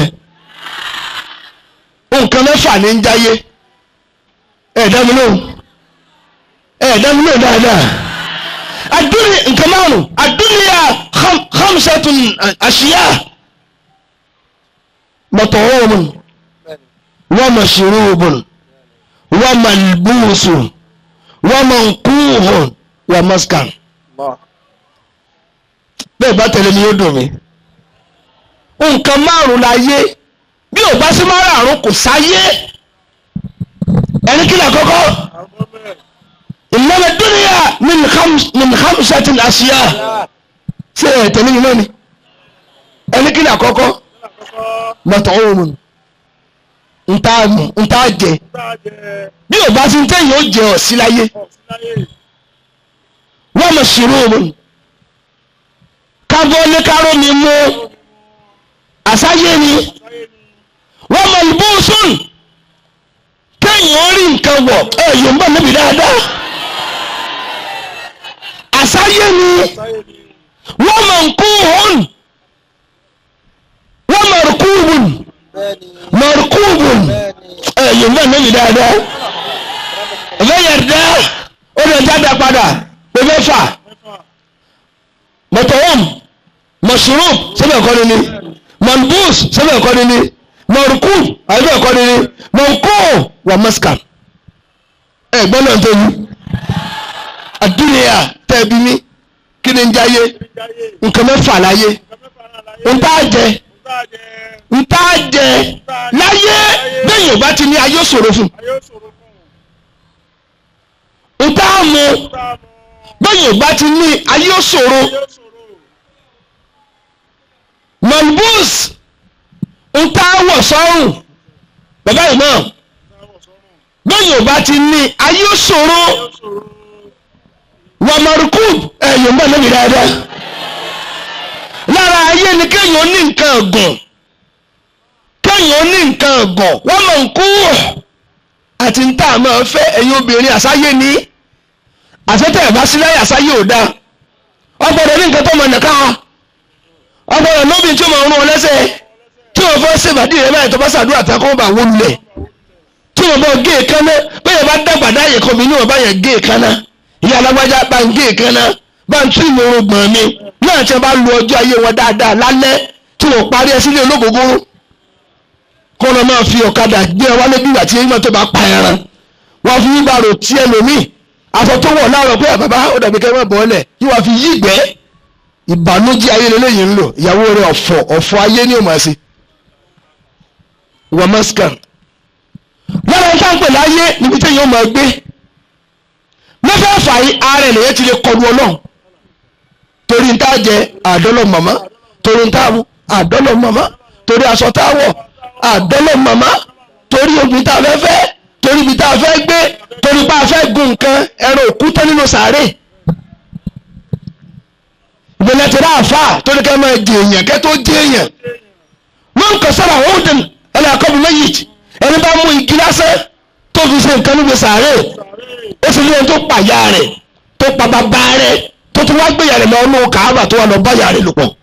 nǹkan mẹ́fà ní ń jáyé ẹ̀ dá mi lóun ẹ̀ dá mi lóun dáadáa àdúnyà nǹkan márùn àdúnyà kham- khamsatun àṣìyá mọ̀tọ̀wọ́mùn wa mashrubun wa malbusun wa mankuhun wa maskan bẹ́ẹ̀ bá tẹ̀lé ni yóò dùn mí. nǹkan márùn-ún láyé bí ò bá sí márùn-ún kò sáyé ẹni kí ni àkọ́kọ́ ìnáwó dúnìyà min khamsatin àṣìyà ṣé ẹ̀ tẹ̀lé mi náà ni ẹni kí ni àkọ́kọ́ mat'umun ntá mu ntá jẹ bí ò bá sí ntẹ́ yóò jẹ ọ̀ sí láyé wa mashrubun kábọ́ ní káró mi mú àsáyé ni wọ́n mọ ìbúsùn kéèyàn orí nǹkan wọ̀ ẹ yóò ń bọ̀ níbi dáadáa àsáyé ni wọ́n mọ nkúhùn wọ́n mọ rukúbùn mọ rukúbùn ẹ yóò ń bọ̀ níbi dáadáa ẹ̀fẹ́ yẹ̀dá ó lè jáde padà pé mẹ́fà mọ̀tọ̀wọ́m mọ̀ṣúrùm sẹ́bẹ̀ ẹ̀kọ́ ni ni mọ̀nbúùs sẹ́bẹ̀ ẹ̀kọ́ ni ni mọ̀rùkù àbẹ̀ ẹ̀kọ́ ni ni mọ̀nkó wà mọ́síkàn ẹ̀ gbọ́n náà tó yí àdúnyà tẹ́ẹ̀bí mi kí ni ń jáyé nǹkan mẹ́fà láyé ntá jẹ ntá jẹ láyé bẹ́ẹ̀ yóò bá ti ní ayé ṣòro fún ntá mu bẹ́ẹ̀ yóò bá ti ní ayé ṣòro malbus ń tá wọ̀ sọ́rùn bàbá yìí náà bẹ́ẹ̀ yóò bá ti ní ayé ṣòro wà marukub ẹ̀yìn bá lóbi dáadáa lára ayé ni kéèyàn ní nǹkan ọ̀gùn kéèyàn ní nǹkan ọ̀gùn wọ́n mọ̀ ń kú àti ń tà máa fẹ́ ẹ̀yin obìnrin àsáyé ní àfẹ́tẹ̀ ẹ̀ bá sílẹ̀ àsáyé ò dáa ọgbọ́dọ̀ ní nǹkan tó mọ̀ nìkan ọgbọ́dọ̀ lóbi tí ó máa rún ọ lẹ́sẹ̀ tí wọ́n fẹ́ ṣèbàdí rẹ̀ báyìí tó bá ṣàdúrà tí a kọ́ bá wó lulẹ̀ tí wọ́n bá gé èékánná bẹ́ẹ̀ bá dàgbà dáyè kan mi ní wọ́n bá yẹn gé èékánná ìyá alágbájá bá ń gé èékánná bá ń tún ìmọ̀ràn gbọ̀n mi náà tí wọ́n bá lu ọjọ́ ayé wọn dáadáa lálẹ́ tí wọ́n parí ẹ sílé ológógóró kọ́ lọ́ máa fi ọ̀kadà gbé ẹ wálé bí ìgbà tí eyín tó bá pa ẹran wọ́n fi yíba rò tí ẹlòmíì aṣọ tó wọ̀ láàárọ̀ pé bàbá ó dàbí kẹ́ ẹ má bọ́ ọ́lẹ̀ yíwá fi yí ìgbẹ́ ìbànújẹ́ ayé lélẹ́yìn ń lò ìyàwó rẹ̀ ọ̀fọ̀ ọ̀fọ̀ ayé ní òmò ẹ̀sìn wọ́n mẹ́sìkàn lára ẹ̀ka ń pè láyé níbi tí yóò máa gbé mẹ́fẹ̀ẹ̀fà yìí ààrẹ lèyẹ ti lè kọlu ọlọ́run torí ń tá jẹ àdọ́lọ̀ màmá torí ń tá mu àdọ́lọ̀ màmá torí aṣọ tá wọ̀ àdọ́lọ̀ màmá torí obìnrin tá a fẹ́ fẹ́ torí ibi tá a fẹ́ gbé torí bá a fẹ́ gun nǹkan ẹran òkúta nínú sàárè ìbẹ̀lẹ̀ ti rà àfà torí kẹ́ máa jẹ èèyàn kẹ́ tó jẹ èèyàn wọ́n kọ sára òòdùn ẹ̀lẹ́ àkọ́bù méjì ẹni bá mú igi lásán tó fi ṣe nǹkan níbi sàárè ó sì ní ẹni tó pa ìyá rẹ̀ tó pa bàbá rẹ̀ tó tún wá gbéyà rẹ̀ lọ inú kàábà tó wà lọ bá ìyá rẹ̀ lò pọ̀.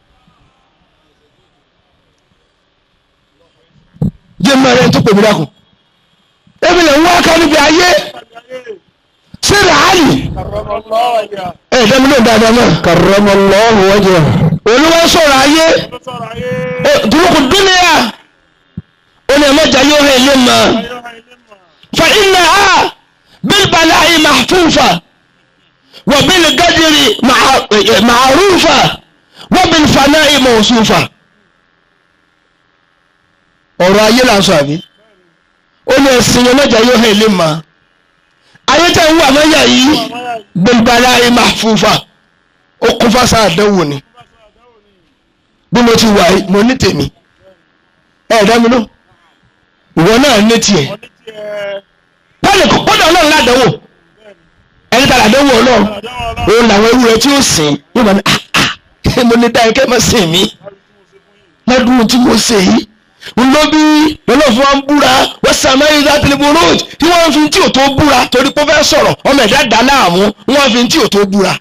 jẹ́ mọ́ ẹni tó pè mí dákun ebi lè ń wá ká níbi ayé sí ràálì ẹ̀ dẹ́mi ló ń dáadáa náà karramallahu wajhah olúwa sọ̀rọ̀ ayé dúrókù dúnìyà ó ní ẹ̀mẹ́jà yóò hẹ́ ilé mọ́ fa iná a bílbàlá yìí mahfufa wà bíl gádìrì màrúfa wà bíl faná yìí mọ̀ọ́sùfà ọ̀rọ̀ ayé là ń sọ àbí ó ní ẹ̀sìn yẹn mẹ́jọ yóò hàn ilé ma ayé tẹ̀ ń wà mẹ́yà yìí gbẹ̀gbẹ̀rẹ̀ ayé máa fúnfà ó kún fásá àdánwò ni bí mo ti wà yìí mo ní tèmi ẹ̀ dá mi ló ìwọ náà ní tiẹ̀ pọ́lì kò pọ́lì ọlọ́run ládánwò ẹni tàbí àdánwò ọlọ́run òun làwọn ewúrẹ́ tí ó sìn yóò máa ní ah ah mo ní dáa kẹ́ mọ́ sìn mí lọ́dún tí mo ṣe yìí ń lọ bí lọ́lọ́fún wa ń búra wọ́n sàmọ́ yìí láti lè borò tí wọ́n fi tí ò tó búra torí pé ó fẹ́ sọ̀rọ̀ ọmọ ẹ̀dá dá láàmú wọ́n fi tí ò tó búra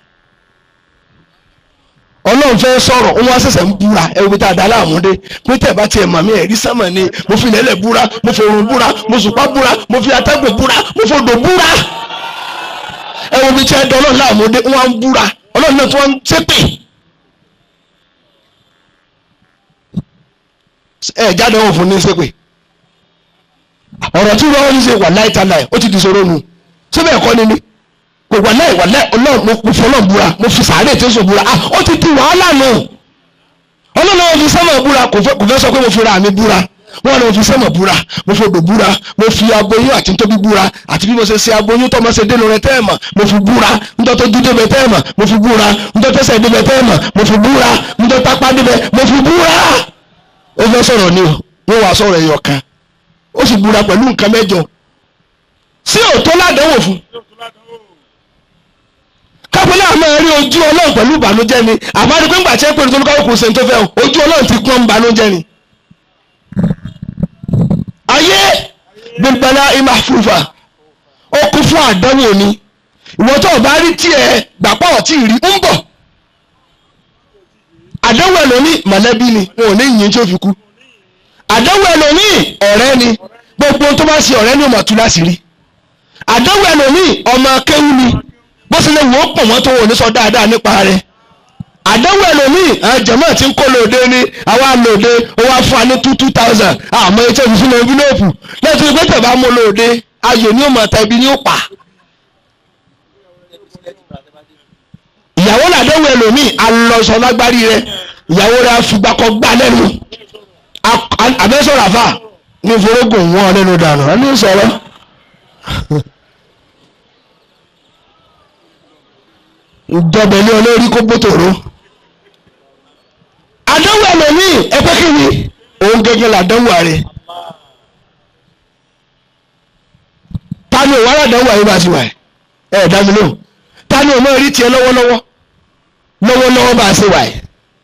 ọlọ́run fẹ́ sọ̀rọ̀ wọ́n wá ṣẹ̀ṣẹ̀ ń búra ẹ wo tá a dá láàmú dé pé tẹ̀ bá tiẹ̀ màmí ẹ̀rí sánmà ni mo fi lẹ́lẹ̀ búra mo fi òrùn búra mo sùpá búra mo fi atẹ́gùn búra mo fi odò búra ẹ wo bí tí ẹ dán ọlọ́run láàmú dé wọ́n á ń búra ọlọ́run náà tí wọ́n ń ṣépè ẹ jáde wọn fún ní ṣépè ọ̀rọ̀ tí wọ́n ń ṣe wà láì tá láì ó ti di sọ̀rọ̀ nu síbẹ̀ ẹ̀kọ́ ni ni kò wà láì wà láì ọlọ́run mo fi ọlọ́run búra mo fi sàárè tí ó sọ búra ah ó ti di wàhálà nù ọlọ́run náà fi sẹ́mọ̀ búra kò fẹ́ kò fẹ́ sọ pé mo fi ra mi búra wọ́n ní mo fi sẹ́mọ̀ búra mo fi odò búra mo fi aboyún àti tóbi búra àti bí mo ṣe ṣe aboyún tó mo ṣe dénú rẹ tẹ́ẹ̀mà mo fi búra ńtọ́ tó dúdé bẹ tẹ́ẹ̀mà mo fi búra ńtọ́ tó ṣẹ̀ débẹ̀ tẹ́ẹ̀mà mo fi búra ńtọ́ tápá débẹ̀ mo fi búra ó fẹ́ sọ̀rọ̀ ni o wọ́n wá sọ̀rọ̀ ẹ̀yọ̀ kan ó sì búra pẹ̀lú nǹkan mẹ́jọ sí òótọ́ ládánwò fún kápẹ́lẹ́ àmọ́ rí ojú ọlọ́run pẹ̀lú ìbànújẹ́ ni àbárí pé ńgbà tí ẹ pé nítorí káwọn kò sẹ́ni tó fẹ́ o ojú ọlọ́run ti pọ́n ìbànújẹ́ ni. ayé gbẹgbẹlá ìmà fúnfà ó kún fún àdánwò ni ìwọ tó o bá rí tiẹ̀ gbàpọ̀ ọ̀tí rí ń bọ̀ àdánwò ẹlòmíì mọ̀lẹ́bí ni wọn ò ní yìnyín tí ó fi kú àdánwò ẹlòmíì ọ̀rẹ́ ni gbogbo tó bá ṣe ọ̀rẹ́ ni ó máa tú láṣìírí àdánwò ẹlòmíì ọmọ akéwú ni bó ṣe lè wò ó pọ̀ mọ́ tó wò ní sọ dáadáa nípa rẹ̀ àdánwò ẹlòmíì àjẹmọ́ tí ń kó lóde ní àwa lóde ó wá fún wa ní two two thousand àmọ́ etí ẹ̀fí sínú envelope lẹ́tọ́ ìgbé tẹ̀ bá mú lóde ayò ni ó máa ta ibi ni ó pa. ìyàwó làdánwò ẹlòmíì alọ́sọ lágbárí rẹ̀ ìyàwó rẹ̀ àfìgbàkọ̀ gbà lẹ́nu àbẹ́sọ̀rọ̀ àfà ní ìforógùn wọn lẹ́nu dànù ẹni sọ̀rọ̀. ìjọba ilé olórí kó bótòrò àdánwò ẹlòmíì ẹgbẹ́ kìíní òun gẹ́gẹ́ làdánwò ààrẹ ta ni òun aládánwò ààrẹ bá ti wà ẹ ẹ dá mi lóhùn ta ni òun náà rí tiẹ̀ lọ́wọ́lọ́wọ́ lọ́wọ́lọ́wọ́ bá a ṣe wà ẹ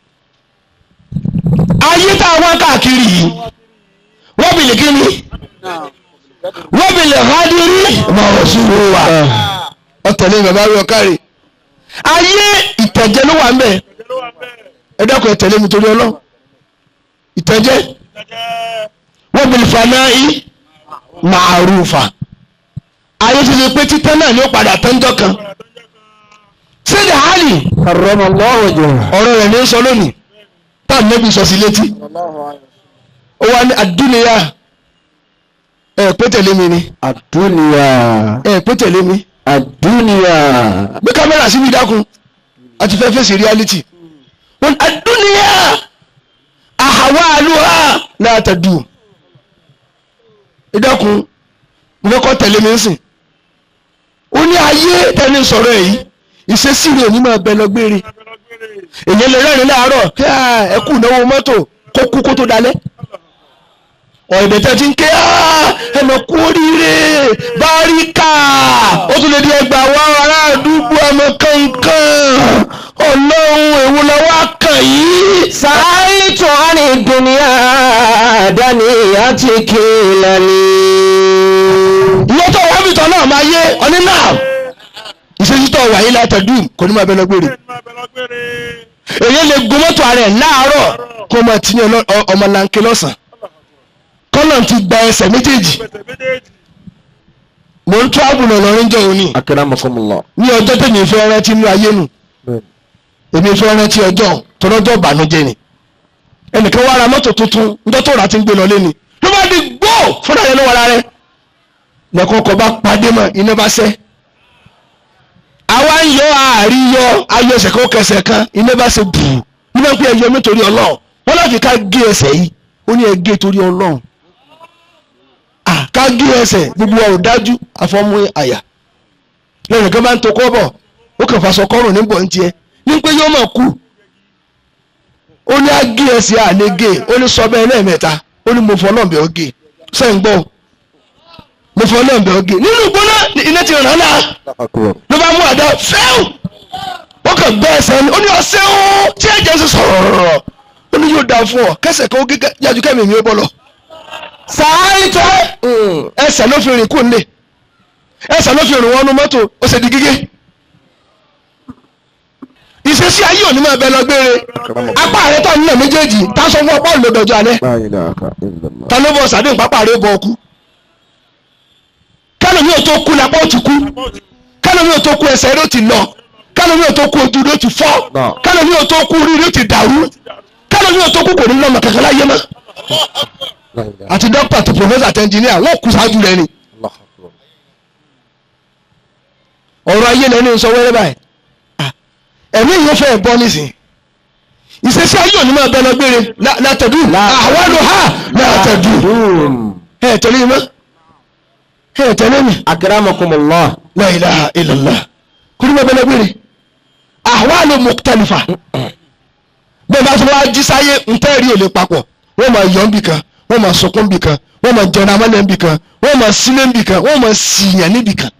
ayé tá a wá káàkiri yìí wọ́n bìlì kíni wọ́n bìlì hádìrí máa wọ̀ sí wa ọ̀tẹ̀lẹ̀ bàbá rí ọ̀kárì ayé ìtẹ̀jẹ́ ló wà ń bẹ̀ ẹ dákun ẹ tẹ̀lé mi torí ọlọ́ ìtẹ̀jẹ́ wọ́n bìlì fanáì màrúfà ayé ti lè pé títẹ́ náà ni ó padà tẹ́ńtọ́ kan sídìí hálì karramallahu wajhahu ọ̀rọ̀ rẹ̀ ní í sọ lónìí táà nẹ́bí sọ sí létí ó wá ní àdúnìyà ẹ pé tẹ̀lé mi ni ad-dunya ẹ pé tẹ̀lé mi ad-dunya gbé kámẹ́rà síbi ìdákun àti fẹ́ fèsì reality wọn àdúnìyà àhàwá àlùhà látàdù ìdákun mo fẹ́ kọ́ tẹ̀lé mi sìn ó ní ayé tẹ́ni sọ̀rọ̀ èyí ìṣesí rẹ̀ ò ní máa bẹ lọ gbére èyí lè rẹ́rìn láàárọ̀ kí ẹ kú ìnáwó mọ́tò kó kú kó tó dalẹ̀ ọ̀ẹ̀dẹ̀ tẹ́ ti ń ké ẹnà kú oríire báríkà ó tún lè di ẹgbàá wá ará àdúgbò ọmọ kankan ọlọ́run èwo la wá kàn yìí. sa'altu 'ani dunya daniyati kilani ìwọ́n tó wà mí tán náà máa yé ọní náà ìṣesí tó wà yìí látọ̀dún kò ní máa bẹ lọ́gbére èyí lè gun mọ́tò ààrẹ láàárọ̀ kó máa ti ní ọmọlanke lọ́sàn-án kọ́nà ti gba ẹsẹ̀ méjèèjì mo ń travel lọ lọ́rin jọ òní akramakumullah ní ọjọ́ tèmi fẹ́ rántí inú ayé nù èmi fẹ́ rántí ọjọ́ tọ́lọ́jọ́ ìbànújẹ́ ni ẹnìkan wá ra mọ́tò tuntun níjọ́ tó rà ti ń gbé lọ lé ni ló bá di gbó fúnra rẹ lọ́wọ́ ara rẹ lẹ́kọ̀ọ́ ọkọ̀ bá padé mọ́ iná bá sẹ́ àwa ń yọ àríyọ ayọ ẹsẹ̀ kan kẹsẹ̀ kan iná bá ṣe bù nígbà pé ẹyọ mi torí ọlọ́run wọn láti ká gé ẹsẹ̀ yìí ó ní ẹ gé torí ọlọ́run ah ká gé ẹsẹ̀ gbogbo wa ò dájú àfọmú àyà lẹ́yìn kan bá ń to kọ́ bọ̀ ó kàn fàṣọ kọ́rùn ní bọ̀ ń tiẹ̀ ní pé yóò mọ̀ kú ó ní á gé ẹsẹ̀ àlẹ́ gé ó ní sọ bẹ́ẹ̀ lẹ́ẹ̀mẹ́ta ó ní mo fọ́ náà bẹ́ẹ̀ ó gé sẹ́yìn gbọ́ mo fọ́ náà bẹ́ẹ̀ ó gé nínú gbóná iná ti ràn án náà akbar ló bá mú àdá fẹ́ù ó kàn gbẹ́ ẹsẹ̀ ni ó ní ọ̀sẹ̀ ó tí ẹ̀jẹ̀ sì sọ̀rọ̀ rọ̀rọ̀ ó ní yóò dáa fún ọ kẹsẹ̀ kan ó gé yájú kẹ́mi mi ó bọ́ lọ. sàárìtò ẹsẹ̀ ló fi rìn kú nílé ẹsẹ̀ ló fi rìn wọnú mọ́tò ó ṣe di gígé. ìṣesí ayé òní máa bẹ lọ gbére apá rẹ tó nílẹ̀ méjèèjì tá a sọ fún ọpọ́ ìlòdọ̀jọ́ alẹ́ la ilaha illallah ta ló bọ̀ sàdéhùn pápá rẹ bọ̀ ọkú kálómi ò tó kú lápá ò ti kú kálómi ò tó kú ẹsẹ̀ rẹ ó ti lọ kálómi ò tó kú ojú rẹ ó ti fọ́ Náà. kálómi ò tó kú orí rẹ ó ti dàrú kálómi ò tó kú kò ní lọ́mọ kankan láyé mọ́ la ilaha àti dókítà àti pòfẹ́sà àti ẹnjìníà wọ́n kú sáájú rẹ ni allah akbar ọ̀rọ̀ ayé lẹ́nu sọ wẹ́rẹ́ báyìí Ah, ẹ̀mí yìí ó fẹ́ bọ́ nísìn ìṣesí ayé òní máa bẹ lọ gbére lá- látẹ̀dú àwọn ló hà látẹ̀dú dùn ẹ̀ tẹ̀lé mi mọ́ ẹ̀ tẹ̀lé mi akramakumullah la ilaha illallah kúrú bẹ bẹ lọ gbére àwọn ló mukhtalifa bẹ́ẹ̀ bá sọ wá jí sáyé ntẹ́rì ò lè papọ̀ wọ́n máa yọ̀ nbì kan wọ́n máa sọkún nbì kan wọ́n máa jẹun amálẹ̀ nbì kan wọ́n máa sílé nbì kan wọ́n máa sìyàn níbì kan.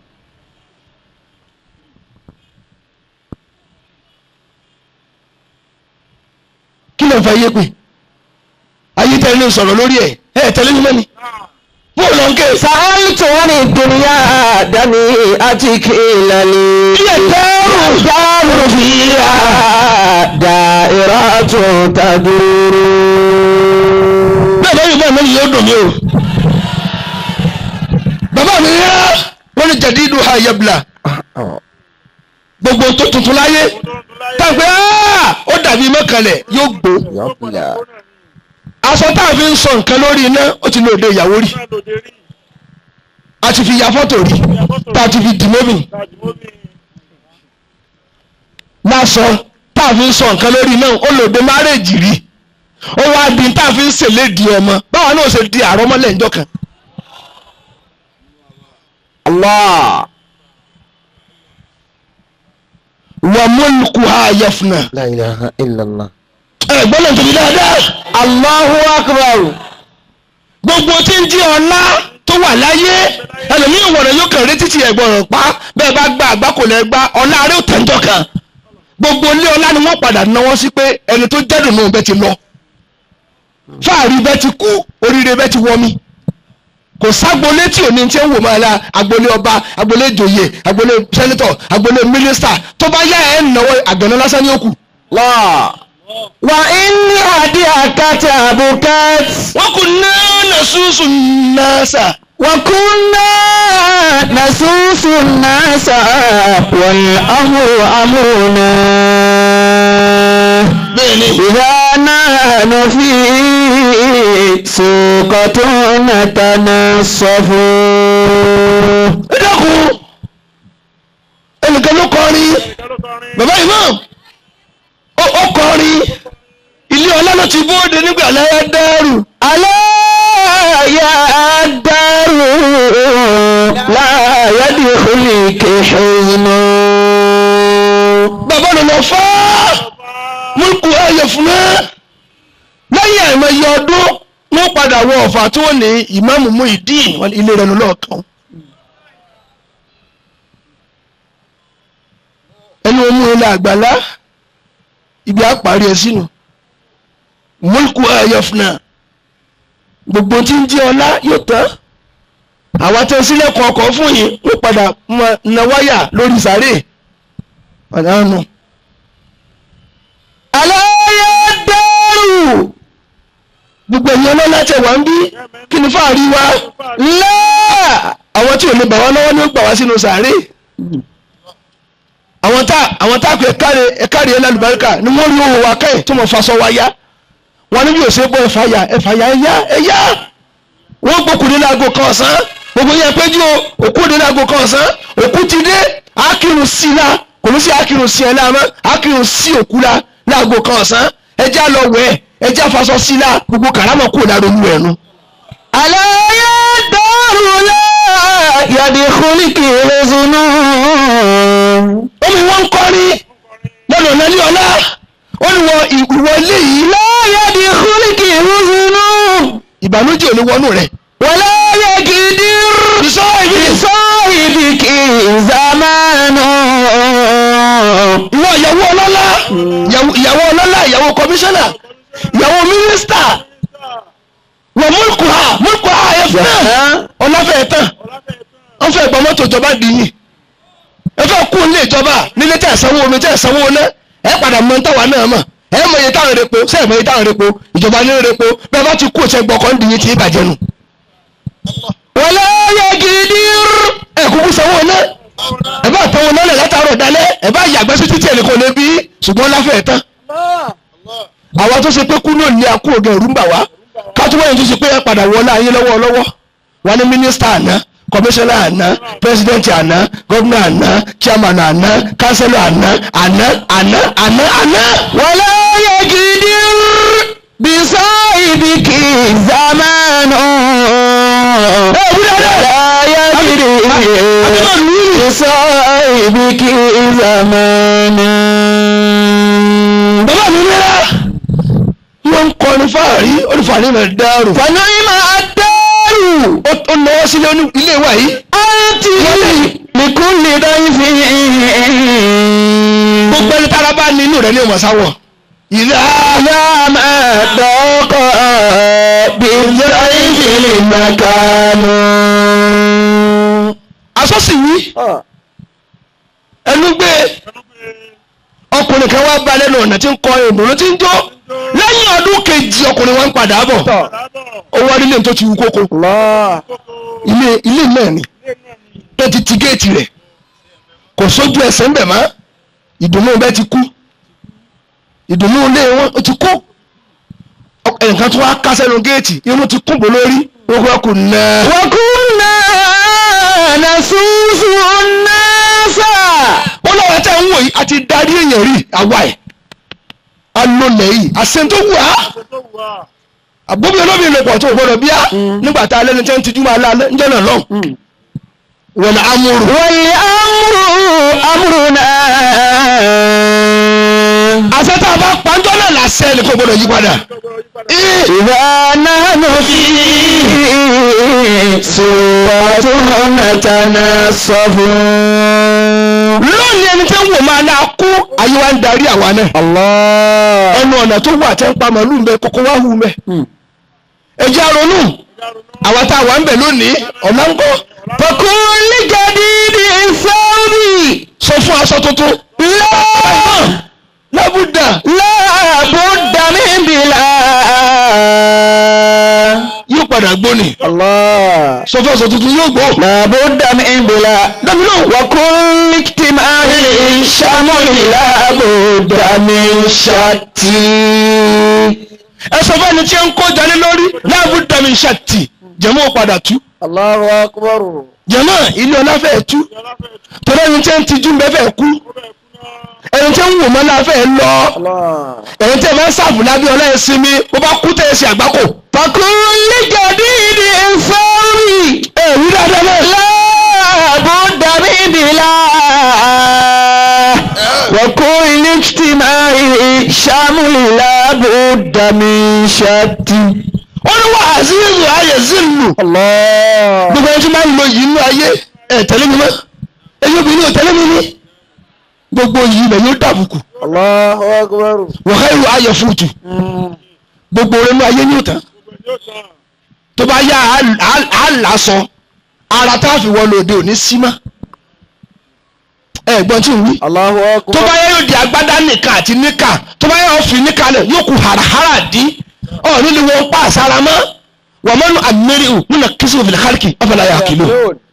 kí ló ń fa iye pé ayé tẹ́lẹ̀ ní sọ̀rọ̀ lórí ẹ̀ ẹ̀ tẹ́lẹ̀ ní mẹ́ni bóòlù lọ ń ké sàárìtò ní dunya dání àti kìlálì Iye dẹ́rù. dárò fìyà dàìrà tó tàdúró. bẹ́ẹ̀ bá yìí bẹ́ẹ̀ mẹ́rin yóò dùn mí o bàbá mi yá wọ́n ní jẹ̀dídù ha yẹ̀bùlà gbogbo tó tuntun láyé táwọn ó dàbí mọ́kànlẹ̀ yóò gbó yọ̀bùlà aṣọ tá a fi ń sọ nǹkan lórí iná ó ti lóde ìyàwó rí a ti fi ya fọ́tò rí tá a ti fi dìmọ́bì lásọ tá a fi ń sọ nǹkan lórí iná ó lóde márèèjì rí ó wá di tá a fi ń ṣèlédìí ọmọ báwa náà ṣe di àrọ́mọ́lẹ̀ ńjọ́ kan allah wà mọ́lùkù ha yẹfuna la ilaha illallah ẹ gbọ́dọ̀ tóbi dáadáa allahu akbar gbogbo tí ń jí ọlá tó wà láyé ẹlòmíràn wọ̀rọ̀ yóò kàn rí títí ẹ̀gbọ́n pa bẹ́ẹ̀ bá gba àgbákò lẹ́ gba ọlá rẹ̀ ò tẹ́ńtọ́ kan gbogbo ilé ọlá ni wọ́n padà náwó sí pé ẹni tó jẹ́dùn náà bẹ́ẹ̀ ti lọ fáàrí bẹ́ẹ̀ ti kú oríire bẹ́ẹ̀ ti wọ́mi kò ságbolé tí ò ní tí ń wò máa la agbolé ọba agbolé ìjòyè agbolé sẹ́nitọ̀ agbolé mínísítà tó bá yá ẹ̀ ń náwó àgbẹ̀nà lásán ní òkú. la wa inni adi akata bukat wọ́n kò ná nàṣúṣù náà sà. وكنا نسوس الناس والأمر أمرنا bẹ́ẹ̀ni إذا نحن في سوقة نتنصف ẹ dákun ẹnìkan ló kọrin bàbá imam ó ó kọrin ilé ọlá ló ti bóde nígbà láyé dẹ́rù ألا يا الدار لا يدخلك حزن bàbá ló lọ fá múlùkù ayẹ fún ẹ lẹ́yìn àìmọye ọdún wọ́n padà wọ ọ̀fà tí wọ́n ní ìmáàmù Muyideen wọn ilé rẹ̀ lọ́ọ̀kan ẹni wọn mú ilé àgbàlá ibi àparí ẹ sínú múlùkù ayẹ fún ẹ gbogbo tí ń jẹ́ ọlá yóò tán àwọn tẹ sílẹ̀kùn ọkọ̀ fún yìí wọ́n padà máa na wáyà lórí sàárè pàdánù. ألا يا الدار gbogbo ẹ̀yin ọlọ́lá tẹ̀ wá ń bí kí ni fáàrí wa láà àwọn tí ò lè bà wá lọ́wọ́ ni ó gbà wá sínú sàárè àwọn tá àwọn tá kò ẹ̀káre ẹ̀káre ẹ̀lá lùbáríkà ni wọ́n rí owó wa kẹ́yìn tó mọ̀ fasọ wa yá wọn ní bí ò ṣe bọ́ ẹ̀fà yá ẹ̀fà yá ẹ̀yá ẹ̀yá wọ́n gbókùnrin láago kan ọ̀sán gbogbo yẹn péjú o òkú òde láago kan ọ̀sán òkú ti dé ákìrùn sí i la kò ní sí ákìrùn sí ẹ láàmú ákìrùn sí òkú la láago kan ọ̀sán ẹjẹ́ lọ wẹ̀ ẹjẹ́ afasọ sí i la gbogbo kàrámọ̀ kúrò lára olú ẹ̀ nu. ألا يا الدار لا يدخلك حزن omi wọn ń kọrin lọ́nà ọ̀nà ní ọ̀la ó ní wọ ìwọ ilé yìí لا يدخلك حزن ìbànújẹ́ ò ní wọnú rẹ̀. ولا يقدر ìsọ ibi بصاحبك زمان ìwọ ìyàwó ọlọ́lá ìyàwó ìyàwó ọlọ́lá ìyàwó kọmíṣánná ìyàwó mínísítà wọ múlùkù ha múlùkù ha ẹ fún náà ọlọ́fẹ́ tán wọ́n fẹ́ gbọ́ mọ́tò ìjọba dìyìn ẹ fẹ́ kú ilé ìjọba nílé tẹ̀ sanwó omi tẹ̀ sanwó ná ẹ padà mọ táwa náà mọ̀ ẹ mọ iye táwọn repo ṣé ẹ mọ iye táwọn repo ìjọba ní repo bẹ́ẹ̀ bá ti kú ṣe gbọ́kọ́ ń dìyìn tí ì bàjẹ́ nù. ولا يقدر ẹ kúkú sanwó ná ẹ bá tọwọ́ náà lẹ̀ látàárọ̀ dalẹ́ ẹ bá yàgbẹ́ sí títí ẹnì kan lè bí ṣùgbọ́n láfẹ̀ẹ́ tán. àwa tó ṣe pé kú náà ní akú ògùn ẹ̀rú ń bà wá kátúwọ́ yẹn tó ṣe pé ẹ padà wọlé ayé lọ́wọ́ lọ́wọ́ wà ní mínísítà àná kọmíṣánná àná pírẹsidẹ́ǹtì àná gómìnà àná chairman àná kánsẹ́lọ̀ àná àná àná àná àná. ولا يقدر بصاحبك زمان ولا يقدر بصاحبك زمان bàbá mi rírà wọ́n ń kọrin fáàrí olùfààní rẹ̀ dárò. فنعم الدار ó ó náwó sílé oní- ilé wa yìí. أنت لكل ضيف gbogbo ẹni tára bá ní inú rẹ̀ ní ìmọ̀sáwọ̀. ìlà لا ما ضاق بالضيف المكان asọ́sì wí ẹnu gbé ọkùnrin kan wá bá lẹ́nu ọ̀nà tí ń kọ ìdùnnú tí ń jó lẹ́yìn ọdún kejì ọkùnrin wa ń padà bọ̀ ó wá nílé tó ti wú kókó ilé ilé náà ni tó ti ti géètì rẹ̀ kò sójú ẹsẹ̀ ń bẹ̀ mọ́ ìdùnnú bẹ́ẹ̀ ti kú ìdùnnú ilé wọn ó ti kú ẹnìkan tó wá ká sẹ́nu géètì irun ti kún bò lórí ó kọ́ kù náà. وكنا نسوس الناس ó lọ́wọ́ tẹ́ ń wò yìí àti darí èèyàn rí àwa ẹ̀ alólẹ̀ yìí àṣẹ tó wù á àbóbi olómi ìlòpọ̀ tó gbọdọ̀ bíá nígbà tá a lẹ́nu tẹ́ ń tijú máa lálẹ́ ń jẹ́nà lọ́hùn wọ́n ní amúrù والأمر أمرنا àṣẹ tá a bá pàjọ́ náà làṣẹ ni kò gbọdọ̀ yí padà Ih, إذا نحن فيه سورة نتنصف lónìí ẹni tẹ́ ń wò máa náà kú ayé wa ń darí àwa náà الله ẹnu ọ̀nà tó wà tẹ́ ń pa màálù ń bẹ kókó wá hù mẹ́ ẹ jẹ́ àrònú àwa tá a wà ń bẹ lónìí ọ̀nà ń kọ́ فكل جديد ثوبي sọ fún aṣọ tuntun لا lábúdà لا بد من بلا yóò padà gbóni الله sọ fún aṣọ tuntun yóò gbó. لا بد من بلا dábìlò وكل اجتماع شمل لا بد من شتي ẹ sọ fún ẹni tí ń kó jalè lórí lábúdà mi ṣàtì jẹ̀mọ́ padà tú الله أكبر jẹ̀mọ́ ilé ọlá fẹ́ tú torí ẹni tí ń tijú bẹ́ẹ̀ fẹ́ kú ẹni tí ń wò mọ́ náà fẹ́ lọ الله ẹni tí ẹ máa ń sàbù lábẹ́ ọlá ẹ sinmi bó bá kú tẹ̀ ẹ ṣe àgbákò. فكل جديد ثوبي ẹ wí dáadáa náà. لا بد من بلا وكل اجتماع شمل لا بد من شتي ó ní wà á sí ìlú ayé zílù. الله gbogbo ẹni tí máa ń lo yìí nínú ayé ẹ tẹ̀lé mi mọ́ ẹ̀yin obìnrin ò tẹ̀lé mi ní. gbogbo yìí lẹ̀ yóò dàbùkù الله أكبر wọ̀hẹ́ ìlú ayé fúùtù gbogbo rẹ̀ nínú ayé ní òtán. tó bá yá á là sọ ara tá a fi wọ lòdì òní sí mọ́. ẹ gbọ́n tí ń wí. الله tó أكبر bá yá yóò di agbádá nìkan àti níkà tó bá yá yóò fi níkà lẹ̀ yóò kú hàràhàrà dín ọ̀ nílùú wọn pa àsára mọ́ wọ́n mọ́nu àmẹ́rì ò múnà kìsì òfin kálíkì ọ̀fọ̀lá yà kìlọ̀.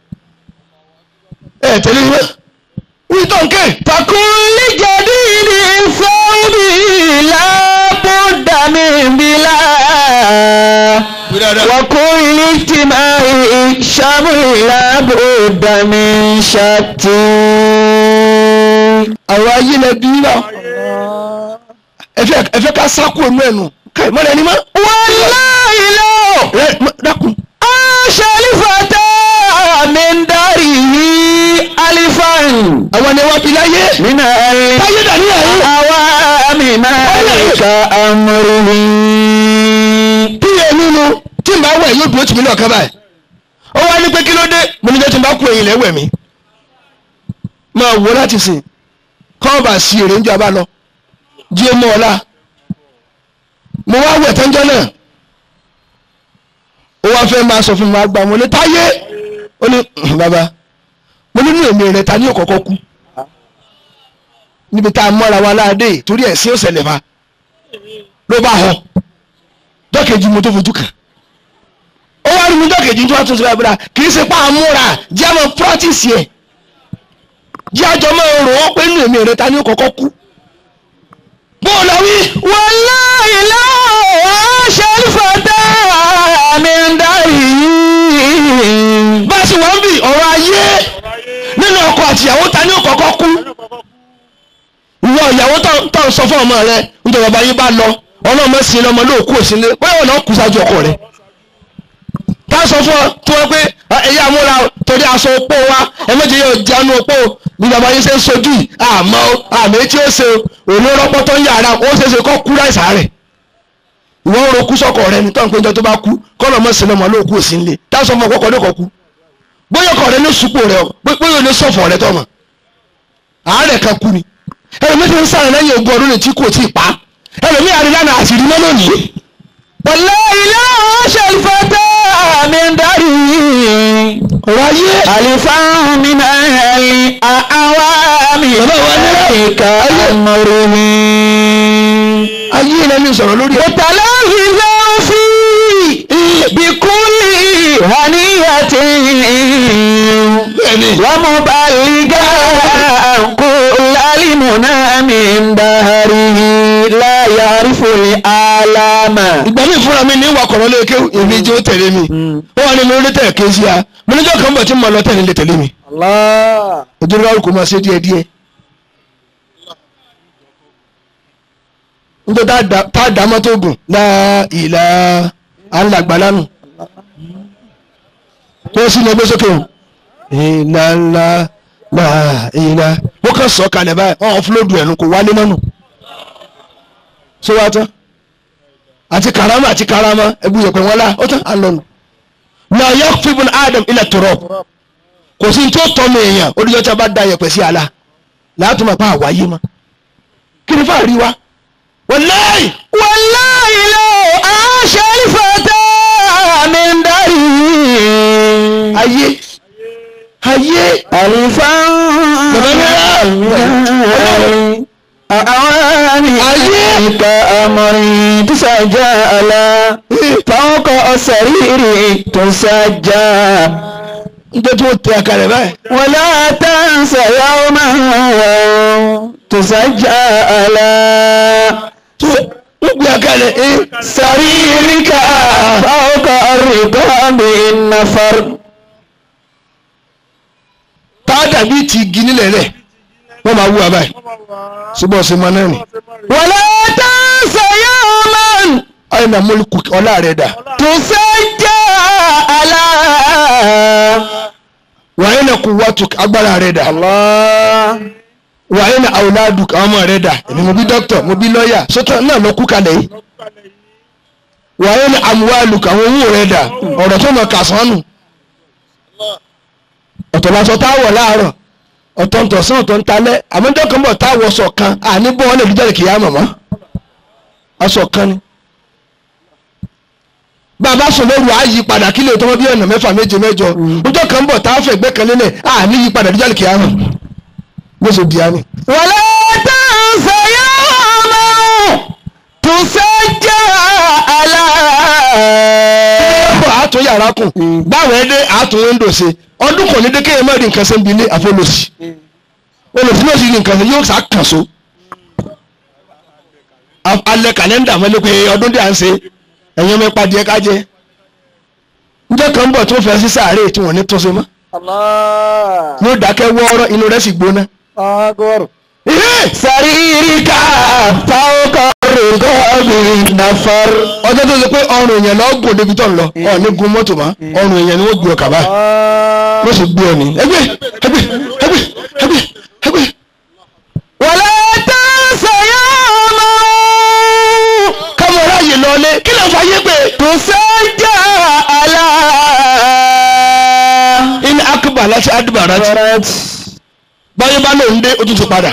ẹ tẹ̀lé mi mọ́. wí tó ń ké. فكل جديد ثوبي لا بد من بلا وكل اجتماع شمل لا بد من شتي àwọn ayé lẹ bí náà ẹ fẹ́ ẹ fẹ́ ká sáku ònú ẹnu káì mọ́lẹ̀ ẹni mọ́. والله لو ẹ mọ- dákun. عاش الفتى àwọn ni wọ́n fi láyé من táyé dàníyàn yìí العوام مالك أمره bí èmi nu tí n bá wẹ̀ yóò dúró tì mí lọ́ọ̀kan báyìí ó wá ní pé kí ló dé mo ní jẹ́ tí n bá kú ẹ̀yìn lẹ́wẹ̀ mi máa wò láti sìn kọ́ bá sí èrè ń jọ abá lọ jí ó mọ́ ọ̀la mo wá wẹ̀ tẹ́jọ́ náà ó wá fẹ́ máa sọ fún mi àgbà mo ní táyé ó ní bàbá mo nínú èmi rẹ̀ ta ní òkọ̀kọ́ kú níbi tá a mọ́ra wa láàdé torí ẹ̀ sí òsèlè fa ló bá họ dọ́kẹ̀jì mo tó fojú kàn ó wá rí mi dọ́kẹ̀jì tó wá tó sọ́ra ìbúra kì í ṣe pa àmúra jẹ́ àmọ́ practice ẹ̀ jẹ́ àjọ máa rò ó pé nínú èmi rẹ̀ ta ní òkọ̀kọ́ kú bóòlù wí والله لا عاش الفتى من داره bá a sì wọ́n bì ọ̀rọ̀ ayé nínú ọkọ àtìyàwó ta ní òkọ̀kọ́ kú ìwọ ìyàwó tó- tó ń sọ fún ọmọ rẹ nítorí bàbá yín bá lọ ọlọ́mọ sí lọmọ lóò kú òsínlé báyọ̀ náà kú sáájú ọkọ rẹ tá a sọ fún ọ tí wọ́n pé ẹ̀yà amúra torí aṣọ opó wa ẹ méje yóò jánu opó bí bàbá yín ṣe ń sojú yìí àmọ́ o, àmì tí ó ṣe o, òní rọ́pọ́ tó ń yàrá ó ṣe é ṣe kọ́ kú láìsàn rẹ̀ ìwọ ń ro kú sọ́kọ rẹ ní tọ́nù péjọ tó bá kú kọ́lọ́mọ sí lọmọ lóò kú òsínlé tá a sọ fún ọ kọ́kọ́ ní kọ́ kú bóyá ọkọ rẹ ní sùpò rẹ o bóyá o ní sọ̀fọ̀ rẹ tọ́mọ àárẹ̀ kan kú ni ẹlòmí ti ń sáré lẹ́yìn ogún ọdún ní tí kò tí ì pa ẹlòmí àrílànà àṣírí mọ́ lónìí والله لا عاش الفتى من داره ọ̀rọ̀ ayé ألفا من الأعوام مالك أمره ayé ilẹ̀ ní sọ̀rọ̀ lórí ẹ̀ متلهزا فيه بكل هنية bẹ́ẹ̀ni ومبلغا كل المنى من دهره لا يعرف الآلام ìgbà mi fúnra mi ní wakọ̀rọ̀ lé kéwù èmi jẹ́ ó tẹ̀lé mi ó wà ní mi lórí tẹ̀ ké sí a mo níjọ́ kan bọ̀ tí mo lọ tẹ̀lé lè tẹ̀lé mi الله ojú rárá kò máa ṣe díẹ̀ díẹ̀ nítorí tá a dá- tá a dá mọ́tò gùn láà ìlà alàgbà lánàá tó sì lọ gbé sókè o ìlà ńlá láà ìlà wọ́n kàn sọ kalẹ̀ báyìí ọ̀hún fúlódù ẹ̀nu kò wálé mọ́nù ṣé wàá tán àti karama àti karama ẹbí yẹpẹ wọn la ó tán à ń lọ nù náà yẹ fíbùn adam ilẹ̀ tọrọ kò sí tó tọ́ mi èèyàn olùjọ́ tí a bá da yẹpẹ sí àlà láti máa pa àwáyé mọ́ kí ni fáà rí wa wàláì والله لو عاش الفتى من داره ayé ayé ألفا أعوام كأمر تسجل فوق السرير تسجى njẹ́ tí wọ́n tẹ àkàrẹ̀ báyìí ولا تنس يوما تسجى wọ́n gbé àkàrẹ̀ ẹ́ سريرك فوق الرقاب النفر tá a dàbí ti igi nílẹ̀ rẹ̀ wọ́n máa wú wa báyìí ṣùgbọ́n ọ̀sẹ̀ máa náà nì ولا تنس يوما ayé na mọ́lùkù ọlá rẹ̀ dà تسجى على wàá na kú wàtú agbára rẹ̀ dà الله wàá na àwòládù àwọn ọmọ rẹ̀ dà èmi mo bí dókítà mo bí lọ́ọ̀yà sọ́tọ̀ náà lọ kú kalẹ̀ yìí wàá na àmúwálù àwọn owó rẹ̀ dà ọ̀rọ̀ tó mọ̀ kàsánù ọ̀tọ̀ lásọ táwọ̀ láàárọ̀ ọ̀tọ̀ ntọ̀sán ọ̀tọ̀ ntalẹ́ àmọ́jọ́ kan bọ̀ táwọ̀ sọ̀ kan àní bọ́ wọn lè dúdú kìí mọ̀mọ́ aṣọ kan ni bàbá sọ lóru àyí padà kílè tó wọ́n bí ọ̀nà mẹ́fà méje mẹ́jọ ọjọ́ kan bọ̀ táwọ̀ fẹ̀ gbẹ́ kan lélẹ̀ àní yí padà dúdú kìí mọ̀ bó ṣe di àmì. ولا تنس يوما تسجى على bọ̀ àtún yàrá kùn báwọn ẹdẹ àtún wíńdò ṣe ọdún kò ní dékèyàn má rí nǹkan ṣe ń bi ilé àfọlọ́sì olùsí náà sì rí nǹkan ṣe yóò sá kàn so A- alẹ́ kàlẹ́ndà mọ́lẹ́ pé ọdún dí à ń ṣe ẹ̀yàn mẹ́pa díẹ̀ ká jẹ́ njẹ́ kan bọ̀ tó fẹ́ sí sàárè tí wọ́n ní tó ṣe mọ́ الله yóò dákẹ́ wọ́ọ́rọ́ inú rẹ̀ sì gbóná. أكبر Ihé! سريرك فوق الرقاب nafar. ọjọ́ tó ṣe pé ọrùn èèyàn lọ gùn débi tó ń lọ ọ ní gun mọ́tò mọ́ ọrùn èèyàn ni wọ́n gbé ọ kàbá wọ́n sì gbé ọ ní ẹgbẹ́ ẹgbẹ́ ẹgbẹ́ ẹgbẹ́ ẹgbẹ́. wàlá tẹ̀sán yóò mọ̀. káwọn aráàyè lọlé kí ló ń fa yé pé. tùsẹ́jà àlá. in akaba láti adibara ti báyọ̀ bá lòun dé o tún ti padà.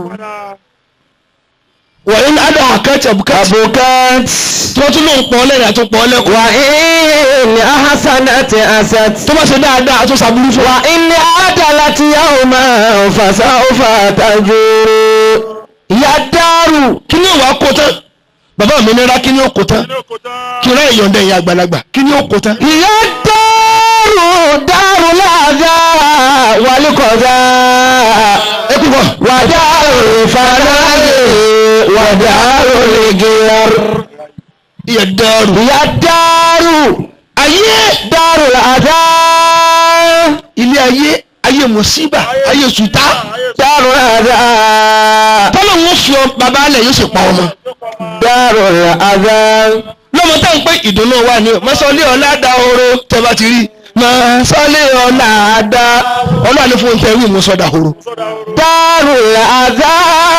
wà in adà àkẹ́tì àbùkẹ́tì abukat. tí wọ́n tún lòun pọ̀ lẹ́yìn àti pọ̀ lẹ́kọ̀ọ́. wà ní ahasanati asat. tó bá ṣe dáadáa àtún sàbúrú fún wa. wà ní adalati yawma fasawfa tajuru. yadaru. kí ni òwò kó tán bàbá mi nira kí ni ó kó tán kí n rẹ́ ìyọ̀ǹda ẹ̀yìn àgbàlagbà kí ni ó kó tán. yadaru daru laza walikọza. ẹ kú bọ̀. wadaru fanade wadaru ligiyar. iye dẹ́rù. yadaru ayé daru laza. ilé ayé ayé mùsíbà ayé sùtá daru laza. tọ́lọ̀ ń fi ọ bàbá alẹ̀ yóò sì pa ọmọ. daru laza. lọ́mọ táwọn pé ìdùnnú wa ni mọ́sálí ọ̀la da oró tẹ́ bá ti rí mọ́sálí ọ̀la da ọlọ́run ní fún tẹ́ wí mọ́sọ́dà oró. daru laza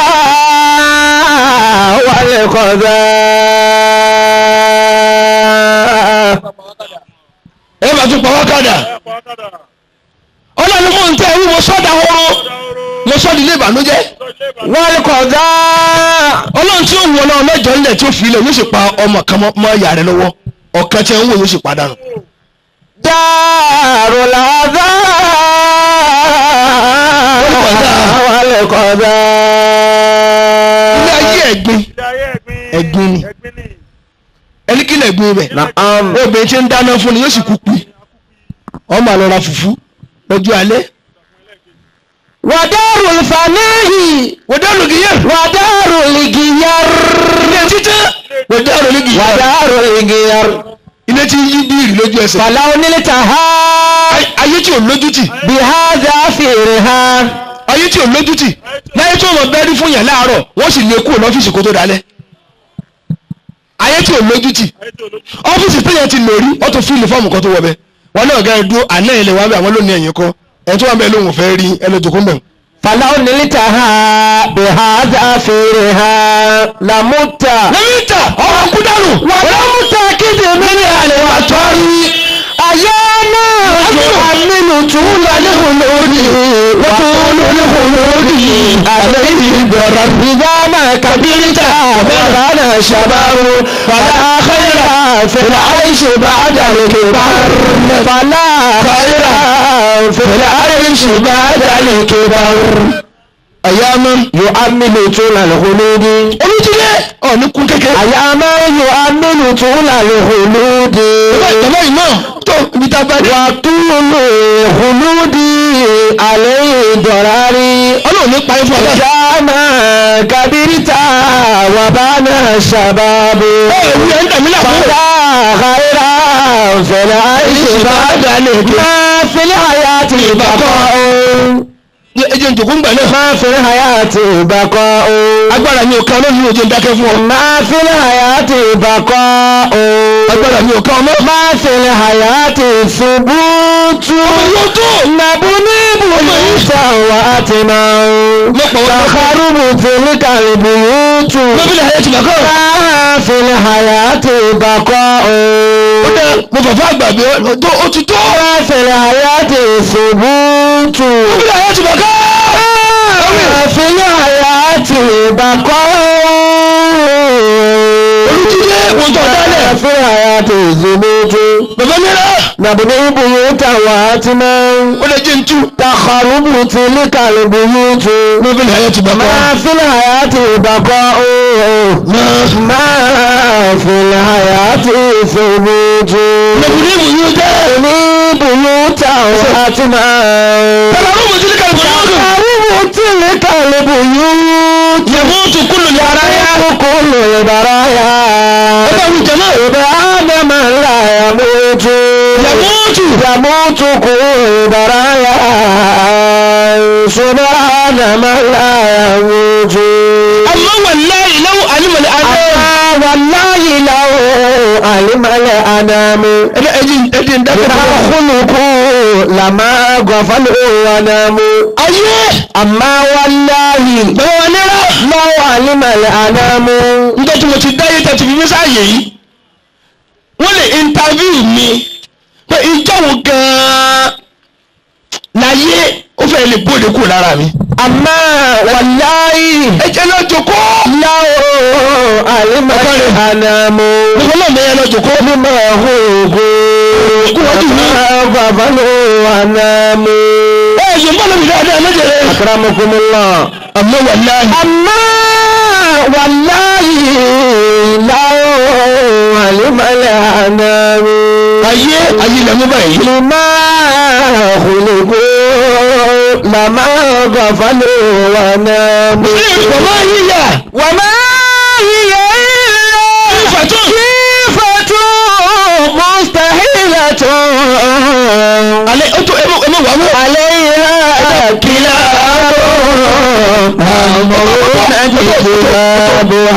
walikọza. ẹ bá tún pa wákàdà ọlọ́run fún tẹ́ wí mọ́sọ́dà oró mọ́sọ́dì ilé ìbànújẹ́ walikọza. ọlọ́run tí ó wù ọlọ́run mẹ́jọ ńlẹ̀ tí ó fi ilẹ̀ yóò sì pa ọmọ kan mọ́- mọ́ ìyá rẹ̀ lọ́wọ́ ọ̀kan tí ẹ ń wò yóò sì padànù. daru laza. walikọza. ilé ayé ẹ̀gbin ẹ̀gbin ni ẹni kí lè gbin ibẹ̀ Na'am. obìnrin tí ń dáná fún ni yóò sì kú pi ọmọ àlọ́ ra fùfú lọ́jọ́ alẹ́ wadaru fanahi. wọ́n dá lógi yẹn wadaru ligiyar. ilé títẹ́ wọ́n dá lógi yẹn wadaru ligiyar. ilé tí yí bíìrì lójú ẹsẹ̀ falaw niltaha. Ay- ayé tí ò lójútì bihadha firha. ayé tí ò lójútì láyé tí ò mọ bẹ́ẹ̀rí fún yàn láàárọ̀ wọ́n sì lè kúrò lọ́fíìsì kó tó dalẹ̀ ayé tí ò lójútì ọ́fíìsì téèyàn ti lò rí ó tún fíìlì fọ́ọ̀mù kan tó wọ bẹ́ẹ̀ wọn náà gẹ́gẹ́ dúró àná ilẹ̀ wà bẹ́ẹ̀ àwọn lónìí ẹ̀yìn kọ́ ẹ̀ tó wà bẹ́ẹ̀ lóhùn fẹ́ rí ẹlẹ́dọ̀kọ́ mẹ́rin falaw niltaha bihadha firha. lamutta. lẹ́mítà ọ̀rọ̀ kú dànù wàlámùtà kéde mẹ́rin àlẹ́ wà tọ́rí. àyànà àmínú tún lálẹ́hùn lórí wọ́n lólẹ́hùn lórí àlẹ́ ìgbọ̀rọ̀ ìdáná kàbírítà bàbá ṣàbáwò fàlà àkàrà fẹ̀lẹ̀ àìṣe bá dàlùkè bá fàlà àkàrà fẹ̀lẹ̀ àìṣe bá dàlùkè bá. àyànà yóò àmínú tún lálẹ́hùn lórí. olùjílẹ̀ ọ̀ní kún kékeré àyàmá yóò amínú tó lálẹ́ olóde. ìjọba yìí náà tó ibi tá a bá dé wà túnú olóde alẹ́ ìdọ̀rárí. ọlọ́run ní parí fún ọlọ́run ìjàmà kàbírítà wà bá náà ṣàbàbò. ẹ ewu ẹ̀ ń dàmí làbọ̀ fàdà àkàrà fẹ̀lẹ̀ àìṣe bá dalẹ̀ kí. máa fẹ́lẹ̀ àyà ti ìbàkọ́ o. ẹ jẹ́ njòkó ń gbà náà máa fẹ́lẹ̀ àyà ti ìbàkọ́ o. agbára mi ò ká ọlọ́run ní ojú ń dákẹ́ fún ọ máa fẹ́lẹ̀ àyà ti ìbàkọ́ o. agbára mi ò ká ọmọ máa fẹ́lẹ̀ àyà ti ṣubútú. yóò tó nàbúní bùnúta wà á ti máa ń. lọ́pọ̀ wọn lọ́pọ̀ Tàkàrùbù tèmi kàlùbù yúùtù. lọ́bílẹ̀ ayé ti bàkọ́ Máa fẹ́lẹ̀ àyà ti ìbàkọ́ o. ó dẹ mo fàfà àgbàgbé ọdún ó ti tó Máa fẹ́lẹ̀ àyà ti ṣubútù. lọ́bílẹ̀ ayé ti bàkọ́ Máa fẹ́lẹ̀ àyà ti ìbàkọ́ olùjílẹ̀ wọn tó dálẹ̀ Máa fẹ́lẹ̀ àyà ti ṣubútù. bàbá mẹ́ra nàbùdó buyuta wà á ti máa ń. ó lè jẹ́ ntú takharubu tilika albuyutu. lọ́bílẹ̀ ayé ti bàkọ́ máa fil hayati ìbàkọ́ ooo. máa fil hayati thubutu. lọ́bílẹ̀ ìbò yóò jẹ́ ní buyuta wà á ti máa ń. tẹ̀lé ọ̀rọ̀ mo ti ní kàlùkù yóò dùn takharubu tilika albuyutu. yẹ̀mú tu kúlù ní ara yá kullu albaraya. ó bá wù jẹ́ náà ibà ádámà la yamutu. yẹ̀mú tu يموت كل برايا سبحان من لا يموت àmọ́ wàláyé lọ́wọ́ àlùmọ̀lẹ́ alẹ́ أما والله jẹ́ ń dákẹ́ إذا tó خلقوا لما غفلوا وناموا ayé أما والله bẹ́ẹ̀ wà nira لو علم الأنام nígbà tí mo ti dáyé tẹ̀ ti fi mí sáàyè yìí wọ́n lè interview mi pé ìjọ́wò gan-an láyé ó fẹ́ lè bóde kúrò lára mi. أما والله ẹ jẹ́ lọ jòkó. لو علم الأنام gbogbo náà mẹ́yẹ lọ jòkó. لما خلقوا لما غفلوا وناموا ẹ yóò bá lómi dáadáa lójèrè. أكرمكم الله àmọ́ wà láàyè. أما والله لو علم الأنام ayé ayé lẹ mú báyìí. لما خلقوا لما غفلوا وناموا bàbá yíyà. وما هي إلا Kífàtún. كيفة مستحيلة alẹ́ ó tó ẹ mọ̀ ẹ mọ̀ wà mọ́. عليها كلاب أمرون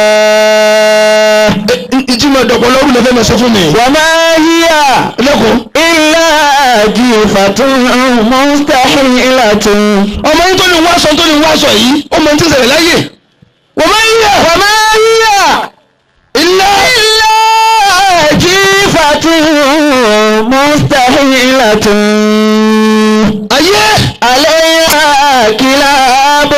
كتابها ìtumọ̀ dọ̀pọ̀ lọ́rùn lọ́fẹ́ mọ̀ sọ fún mi. وما هي lẹ́kọ̀ọ́. إلا جيفة مستحيلة ọmọ yín tó ní wá sọ tó ní wá sọ yìí ó mọ ní tí ń ṣẹlẹ̀ láyè. wọ́n máa ń yà. وما هي ilé. إلا جيفة مستحيلة ayé. عليها كلاب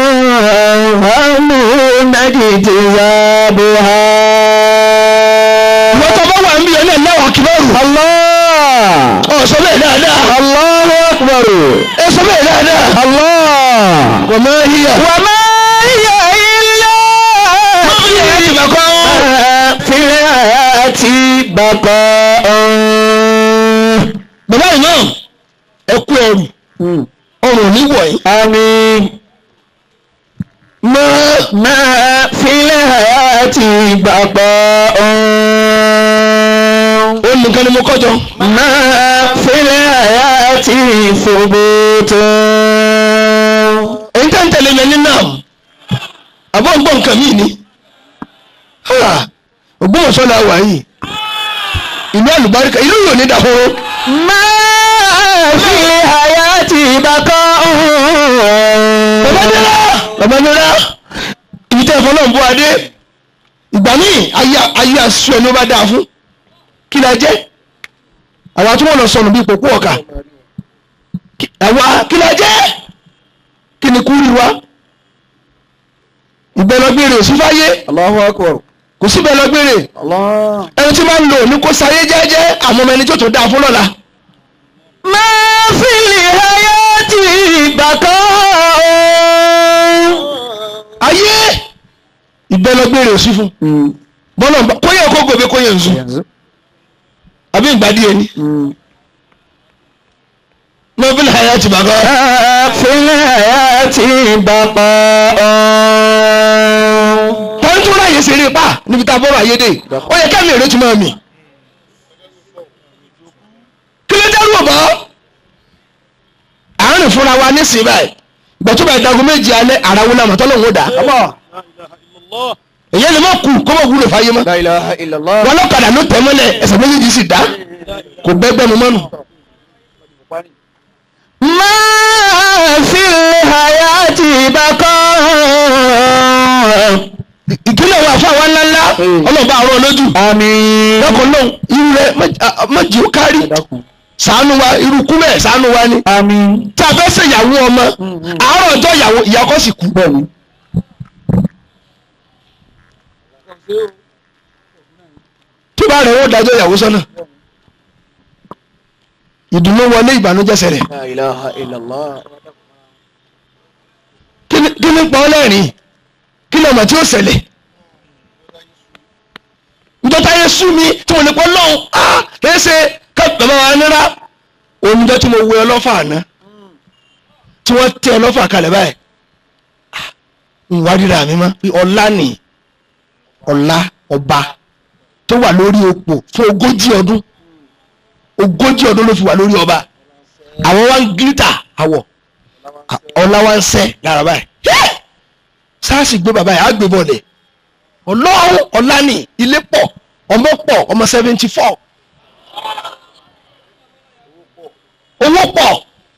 همون اجتذابها wọ́n tó bá wà ń bí ẹ̀ náà náà wà kíbọ̀rù. الله ọ̀ sọ bẹ́ẹ̀ dáadáa. الله أكبر ẹ sọ bẹ́ẹ̀ dáadáa. الله wọ́n máa ń yà. وما هي إلا في الحياة بقاء bàbá yìí náà ẹ kú ẹrù ọrùn níwọ̀ yìí. آمين máa ما في الحياة بقاء ó nìkan ni mo kọjọ. ما في الحياة ثبوت èyí tẹ́ ń tẹ̀lé mi ní náà àbọ̀ ń gbọ́ nǹkan mí ni. Ha! Ògbómọ̀ṣọ́ la wà yìí ìlú àlùbáríkà ìlú yóò ní dàhóró. ما في الحياة بقاء Babadela Babadela ibi tẹ́ ìfọ́nà ń bọ́ adé ìgbà míì ayé ayé aṣọ ẹni ó bá dáa fún kí la jẹ́ àwa tí wọ́n lọ sọnù bíi pòpò ọ̀kà Kí- àwa kí la jẹ́ kí ni kúrú wa ìgbẹ́lọgbére ò sí fáyé الله أكبر kò sí ìgbẹ́lọgbére الله ẹni tí máa ń lò ní kó sáyé jẹ́jẹ́ àmọ́ ọmọ ẹni tí ó tó dáa fún lọ́la ما في الحياة بقاء ayé ìgbẹ́lọgbére ò sí fún bọ́lá ń bá kóyè kó gòbé kóyè ń sùn àbí ìgbà díẹ̀ ni mọ́bílì àyà ti bàbá في الحياة بقاء wọ́n tún ráyè ṣeré pa níbi tá a bọ́rọ̀ ayé dé ó yẹ kẹ́mi èrè tún máa mì kí ló dẹ́rù ọ̀bọ àárín fúnra wa ní sìn báyìí ìgbà tó bá ìdagun méjì alẹ́ àràwọn náà mọ̀tọ́ lòun ó dà èyí ni mọ̀ kù kó mọ̀ wúlò fáyé mọ́ لا إله إلا الله wọn lọ́kadà ló tẹ̀ mọ́lẹ̀ ẹsẹ̀ méjèèjì sì dá kò bẹ́gbẹ́ mu mọ́nu. ما في الحياة بقاء ìpínlẹ̀ wa fún àwọn ńláńlá ọlọ́ọ̀bá àrùn olójú آمين lọ́kọ̀ lóhùn irú rẹ̀ mọ̀jì ó kárí ṣàánú wa irú kú bẹ́ẹ̀ ṣàánú wa ni آمين tí a fẹ́ ṣe ìyàwó ọmọ àárọ̀ ọjọ́ ìyàwó ìyàkọ́ sì kú. tí bá rẹ̀ wọ́n dájọ́ ìyàwó sọ́nà ìdùnnú wọlé ìbànújẹ́ ṣẹlẹ̀ لا إله إلا الله kí ni kí ni pa ọ́ lẹ́rìn kí ni ọmọ tí ó ṣẹlẹ̀ njọta yẹ sú mi tí mo lè pọ́ lọ́hùn á kìí ṣe ká bàbá wa nira oníjọ́ tí mo wé ọlọ́fà àná tí wọ́n tẹ ọlọ́fà kalẹ̀ báyìí Ah, ń wá ríra mi mọ́ pé ọlá nì ọlá ọba tó wà lórí opò fún ogójì ọdún ogójì ọdún ló fi wà lórí ọba àwọn wa ń gíríta àwọ̀ ọlá wa ń sẹ́ lára báyìí Yẹ́! sáàsì gbé bàbá yìí á gbé bọ̀lẹ̀ ọlọ́run ọ̀la ni ilé pọ̀ ọmọ pọ̀ ọmọ seventy four owó pọ̀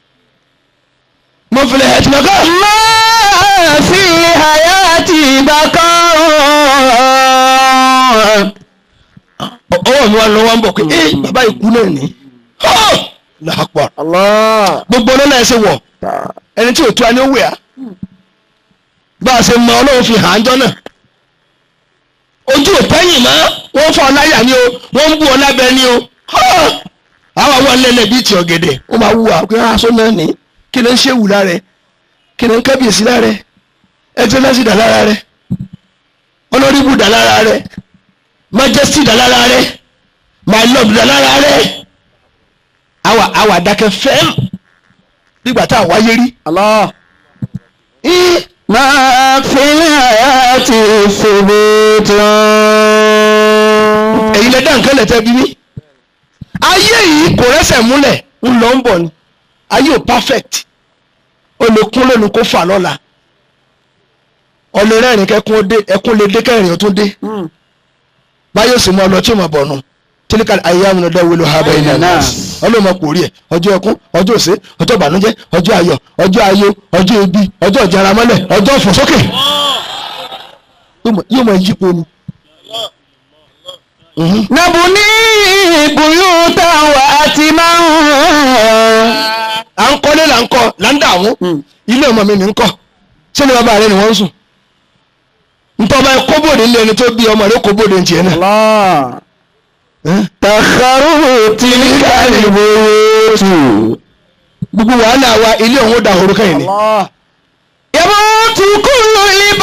mo filẹ̀ ẹ̀ tìmọ̀ kọ́ ما في الحياة بقاء ọwọ́ mi wà lọ́wọ́ ń bọ̀ pé ẹ bàbá ikú náà ní làápọ̀ الله gbogbo ọlọ́lá ẹ̀ ṣe wọ̀ ẹni tí ò tó a ní ó wẹ̀ á bá a ṣe mọ ọlọ́run fi hàn án jọ náà ojú ò pẹ́yìn mọ́ wọ́n fọ́ ọláyà ni o wọ́n ń bú ọ lábẹ́ ni o àwọn àwọn ẹlẹ́lẹ̀ bíi ti ọ̀gẹ̀dẹ̀ ó máa wù wá pé aṣọ náà ní kí ni ń ṣe wù lára ẹ kí ni ń kábíyèsí lára ẹ ẹtẹ́lẹ́sì dà lára rẹ ọlọ́rìbù dà lára rẹ majesty dà lára rẹ my lord dà lára rẹ àwa àwa dákẹ́ fẹ́m nígbà tá a wáyé rí الله Ih, ما في الحياة ثبوت ẹ̀yin lẹ dá nǹkan lẹ́tẹ̀ bí mi ayé yìí kò rẹ́sẹ̀ múlẹ̀ ń lọ ń bọ̀ ni ayé ò perfect ó lè kún lónìí kó fà lọ́la ọlẹ́ rẹ́rìn kẹ́kún ó dé ẹkún lè dé kẹrin ó tún dé báyọ̀ sì mọ ọ lọ tí ò mọ̀ bọ̀ nù tílíkà ayé àwọn ọ̀dọ́ wẹlò ha bẹ́ẹ̀ náà náà. ọlọ́mọ kò rí ẹ̀ ọjọ́ ẹkún ọjọ́ òsè ọjọ́ ìbànújẹ́ ọjọ́ ayọ̀ ọjọ́ ayọ̀ ọjọ́ ebi ọjọ́ ìjaramọ́lẹ̀ ọjọ́ ìfòsókè yóò mọ- yóò mọ yípo ni. Mhm. نبني بيوتا وأتما à ń kọ́lé là ń kọ́ là ń dààmú ilé ọmọ mi ní ń kọ́ sínú bàbá rẹ ni wọ́n ń sùn ntọ́ba ẹ kóbòdè ńlẹ̀ ẹni tó bí ọmọ rẹ kóbòdè ń tiẹ̀ náà الله Ẹ́n? تخروا تلك البيوت gbogbo wàhálà wa ilé òun ó da òru kẹ́yìn ni الله يموت كل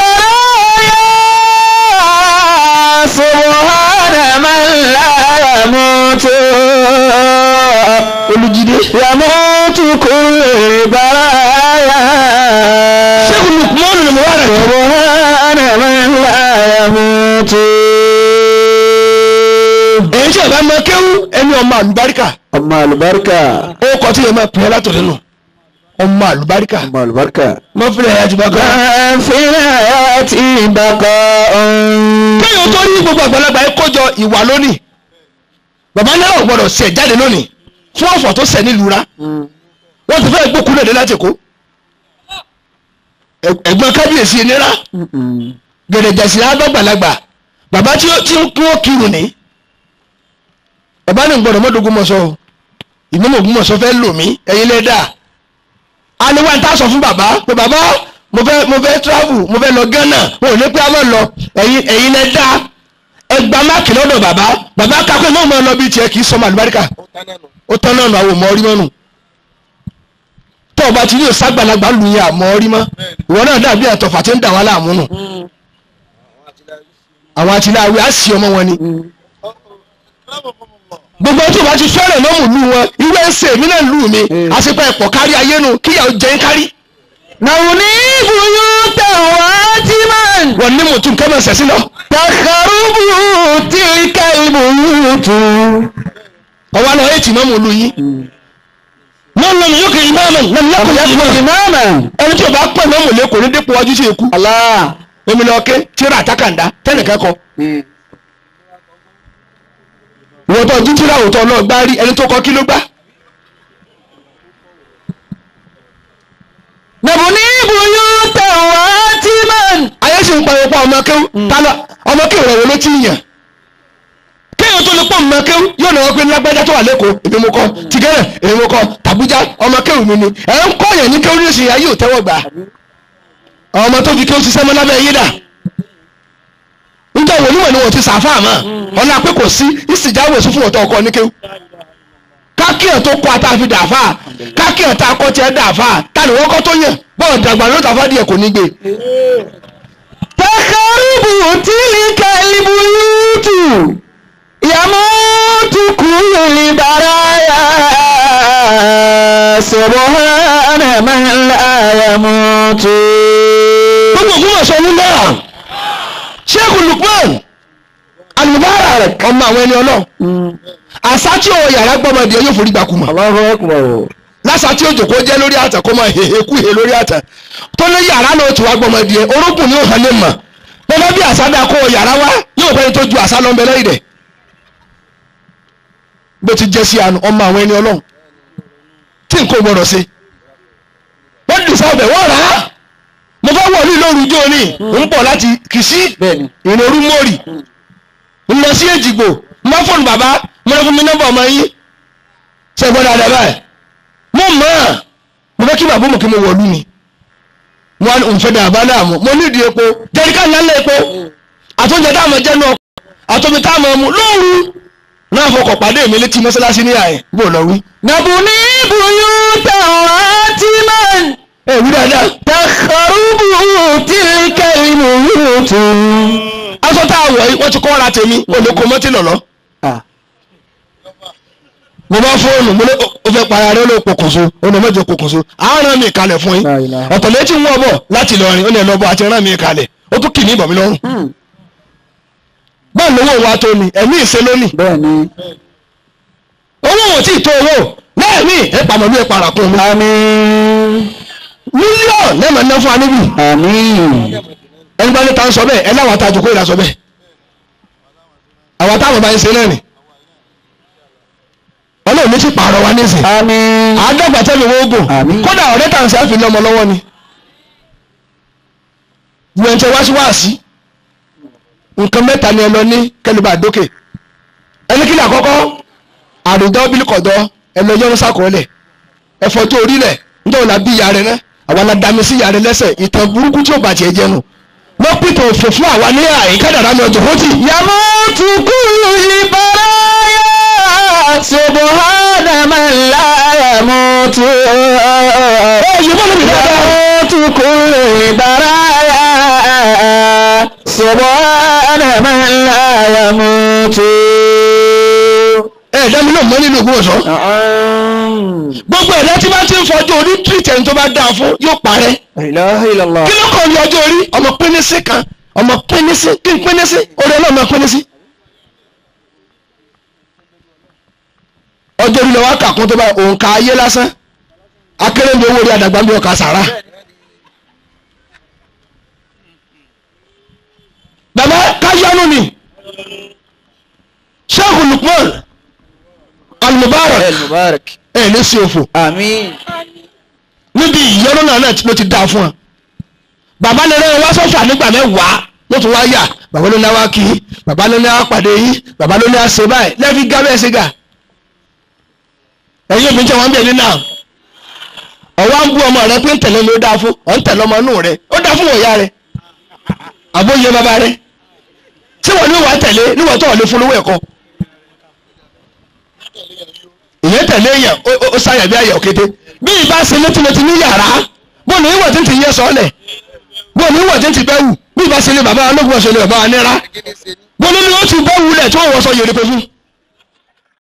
البرايا سبحان من لا يموت olùjídé يموت كل البرايا sẹ́kùn lukumanu ni mo wà rẹ̀ سبحان من لا يموت èyí tí a bá máa kéwú ẹni ọmọ àlùbáríkà ọmọ àlùbáríkà ó kọ́ tí yẹn máa pè é látọ̀ nínú ọmọ àlùbáríkà ọmọ àlùbáríkà. mọ fílẹ̀ ẹ̀yà ti bá kọ́. Fílẹ̀ ti bàkọ́ kéèyàn tó ní gbogbo àgbàlagbà yẹn kójọ ìwà lónìí bàbá náà ò gbọdọ̀ sẹ̀ jáde lónìí fún ọ̀fọ̀ tó sẹ̀ nílùú ra wọ́n ti fẹ́ gbókùn lóde láti kó ẹ̀gbọ́n kábíyèsí nira gẹ̀dẹ̀jẹ̀sì àgbàgbàlagbà bàbá tí ó tí ó kí wọ́n kírun ní bàbá ní gbọdọ̀ mọ́dógún mọ́sọ́ o ìmọ̀mọ̀ ògún mọ́sọ́ fẹ́ lò mí ẹ̀yin lẹ́dà aliwa ta sọ fún bàbá pé bàbá mo fẹ́ mo fẹ́ travel mo fẹ́ lọ Ghana wọn ò ní pé a máa lọ ẹ̀yin ẹ̀yin lẹ́dà ẹgbà máàkì lọ́dọ̀ bàbá bàbá kakọ́ ìmọ̀ ọmọ lọ bí tiẹ̀ kì í sọmọ àlùbáríkà ó tán náà nù àwọn ọmọ orí mọ́nù tó o bá ti ní òsàgbàlagbà lù yẹn àmọ́ orí mọ́ ìwọ náà dàbí àtọ̀fà tí ń dà wọ́n láàmú nù àwọn àtìláwí á sì ọmọ wọn ni gbogbo tí o bá ti fẹ́rẹ̀ lọ́mù lù wọn ìwé ẹsẹ̀ mi náà lù mí àṣepẹ́ ẹ̀pọ̀ kárí ayé nu kíyàwó jẹ́ ń kárí Nàwùní bùyú tẹ̀wá tí máa ń wọn ní mùtún kẹ́mọ̀ sẹ̀sí lọ tàkàrùbù tí kẹ́lìbù tù. ọwọ́ lọ ètì mọ́mù lù yín wọ́n lọ́nà yóò kiri mọ́mù lọ́nà yóò kiri Àbúyá mọ́mù ìmáàmà. ẹni tí o bá pẹ̀ mọ́mù lẹ́kọ̀ọ́ ní dípò ọjọ́ sí ikú Allah. omi lọ ké tíra àtàkàndá tẹ́nìkan kọ ìwọ́n tó ojú tíra òótọ́ náà gbá rí ẹni tó kọ kí ló gbá Nàwùní bùyú tẹ̀wá tí máa ń. ayé sì ń pariwo pa ọmọ kéwú tálọ ọmọ kéwú rẹ̀ wọ́n ló ti yàn kéwú tó lè pọ̀ ọmọ kéwú yóò náwó pé lágbájá tó wà lẹ́kọ̀ọ́ èmi mo kọ́ tìgẹ́rẹ̀ èmi mo kọ́ tàbújá ọmọ kéwú mi ni ẹ̀ ń kọ́ yẹn ní kéwú ní ìsìn ayé ò tẹ́wọ́ gbà àwọn ọmọ tó fi kéwú ṣiṣẹ́ mọ́ lábẹ́ yé dà níjọ́ wo níwọ̀n ni wọ́n ti sàáfà mọ́ ọ̀nà pé kò sí ìsìjáwò sí fún ọ̀tọ̀ ọkọ ní kéwú kákíyàn tó kọ́ àtàfi dàáfà kákíyàn tá a kọ́ tiẹ̀ dàáfà tani wọ́n kọ́ tó yàn bọ́ọ̀ dàgbà ló tàfà díẹ̀ kò ní gbé Tàkàrùbù tí kẹ́lìbù tù. Yàmútu kúlù libàráyà. Subhana man la yamutu. gbogbo ògùn ọ̀sán ní náà sheikh lukman al-mubarak ọmọ àwọn ẹni ọlọ́ àṣà tí ó yàrá gbọ́mọdé yóò forí gbà kùmà Allahu akbar. lásà tí ó jòkó jẹ́ lórí àtà kó máa hehe kú he lórí àtà tó lé yàrá náà tí wàá gbọ́mọdé orókùn ní òhàn lè mọ̀ bọ́lá bí àṣà dá kó yàrá wá yóò fẹ́ni tó ju àṣà lọ́nbẹ lẹ́yìn rẹ̀ bó ti jẹ́ sí àná ọmọ àwọn ẹni ọlọ́ tí nǹkan ò gbọdọ̀ ṣe wọ́n dì sábẹ̀ wọ́n rà á mo fẹ́ wọ̀lú lóru ijó ní ń bọ̀ láti kìsí bẹ́ẹ̀ni ìrorú mórì ń lọ sí èjìgbò má fóònù bàbá mo lọ fún mi nọ́mbà ọmọ yín ṣe gbọ́dọ̀ àdá báyìí mo mọ̀ ọ́n mo fẹ́ kí bàbá mọ̀ kí mo wọ̀lú ni wọn ò ń fẹ́ dà bá láàmú mo nídìí epo jẹ́ríkà ńlá ńlá epo àtúnjẹ táwọn jẹ́ náà àtọ́mi táwọn mú lóru náà fọkọ̀ pàdé mi létí mọ́sálásí ní àyè bó lọ wí. nàbùní buyúta àtìmán ẹ wí dáadáa. tàkàrùbù tìlíkà ìmùyútù. aṣọ tá a wọ̀ yìí wọ́n ti kọ́ ra tèmi olùkọ́ mọ́tì lọ́lọ́. mo bá fóònù mo ní o fẹ́ para rẹ ló pokùnso ó ní mọ́jọ pokùnso àárọ̀ mi kalẹ̀ fún yín La ilaha. ọ̀tọ̀ létí ń wọ̀ bọ̀ láti Ìlọrin ó ní ẹ̀lọ́bọ̀ àti rán mi kalẹ̀ ó tún kì ní ìbọn mi lọ́rùn. báwo lówó wa tó ni ẹ̀mí ìṣe lónìí bẹ́ẹ̀ni. owó wọn tí ì tó owó lẹ́ẹ̀mí ẹ̀ pàmòlú ẹ̀ parakùn mi. àmín. mílíọ̀nù lẹ́ẹ̀mọ̀ ná fún wa níbí àmín. ẹni bá ní ta ń sọ bẹ́ẹ̀ ẹ láwọn àtàjù kó ìlà sọ bẹ́ẹ̀ àwọn táwọn bá ń ṣe náà ni ọlọ́run ní sì pààrọ̀ wa nísìn àmín. àádọ́gba tẹ́lẹ̀ owó oògùn Àmín. kódà ọ̀rẹ́ tà ń ṣe àfihàn ọmọ lọ́wọ́ ni gbọ̀ǹtẹ̀ wá sí wáàsí nǹkan mẹ́ta ni ẹ lọ ní kẹlẹ́bà dókè ẹni kí ni àkọ́kọ́ àrùdọ́ bílíkọ̀dọ́ ẹ lọ yọ́nú sàkọọ́lẹ̀ ẹ fọjú orílẹ̀ nítorí la bí ìyá rẹ náà àwa la dami sí ìyá rẹ lẹ́sẹ̀ ìtàn burúkú tí ò bàjẹ́ jẹnu wọ́n pìtàn òfò fún àwa ní àyíká dàrá mi ọjọ́ fọ́tì. yamutu kullu libaraya subhana man la yamutu. ẹ yìí bọ́lá mi dáadáa. yamutu kullu libaraya subhana man la yamutu. ẹ dá mi náà mọ́ nínú ìgbó ọ̀sán. gbogbo ẹ̀dá tí bá ti ń fọjú orí tìrìtẹ̀ tó bá dáa fún yóò parẹ́. La ilaha illallah. kí ló kàn ní ọjọ́ orí ọmọ pínísí kan ọmọ pínísí kí n pínísí orí ọlọ́mọ pínísí. ọjọ́ orí lọ́wọ́ kàkún tó bá òǹkà ayé lásán akérèmí owó orí àdàgbà ń bí ọkà sàrà. bàbá káyánú ni sheikh lukman al-mubarak mubarak. ẹ̀ ní sí òfò àmín. níbi ìyọnu náà náà ló ti dáa fún ọ bàbá lè rẹ wá sọ́fà nígbà mẹ́wàá ló tún wá yà bàbá ló ní wá kí i bàbá ló ní wá pàdé yìí bàbá ló ní wá ṣe báyìí lẹ́ẹ̀fi gá bẹ́ẹ̀ ṣe gà ẹ̀yin òbí jẹ́ wọn bẹ̀ ní náà ọ̀wá ń bú ọmọ rẹ pé ń tẹ̀lé ló dáa fún ọ̀ ń tẹ̀lé ọmọ inú rẹ ó dáa fún wọ̀nyá rẹ àbóyè bàbá rẹ tí wọ́n ní wàá tẹ̀lé níwọ̀n tó wà lè fún lówó ẹ̀kọ́ ìyẹn tẹ̀lé èèyàn ó- ó- ó sáyà bí àyà òkété bí ìbá ṣe létílétí ní yàrá bó ní ìwọ̀ tí ń ti yẹ sọ́ọ̀lẹ̀ bó ní ìwọ̀ tí ń ti bẹ́ wù bí ìbá ṣe lé bàbá ológun ọ̀ṣẹ́ lé bàbá wa nira bó ní ni ó ti bẹ́ wulẹ̀ tí wọ́n wọ́ sọ yèrè pé fún.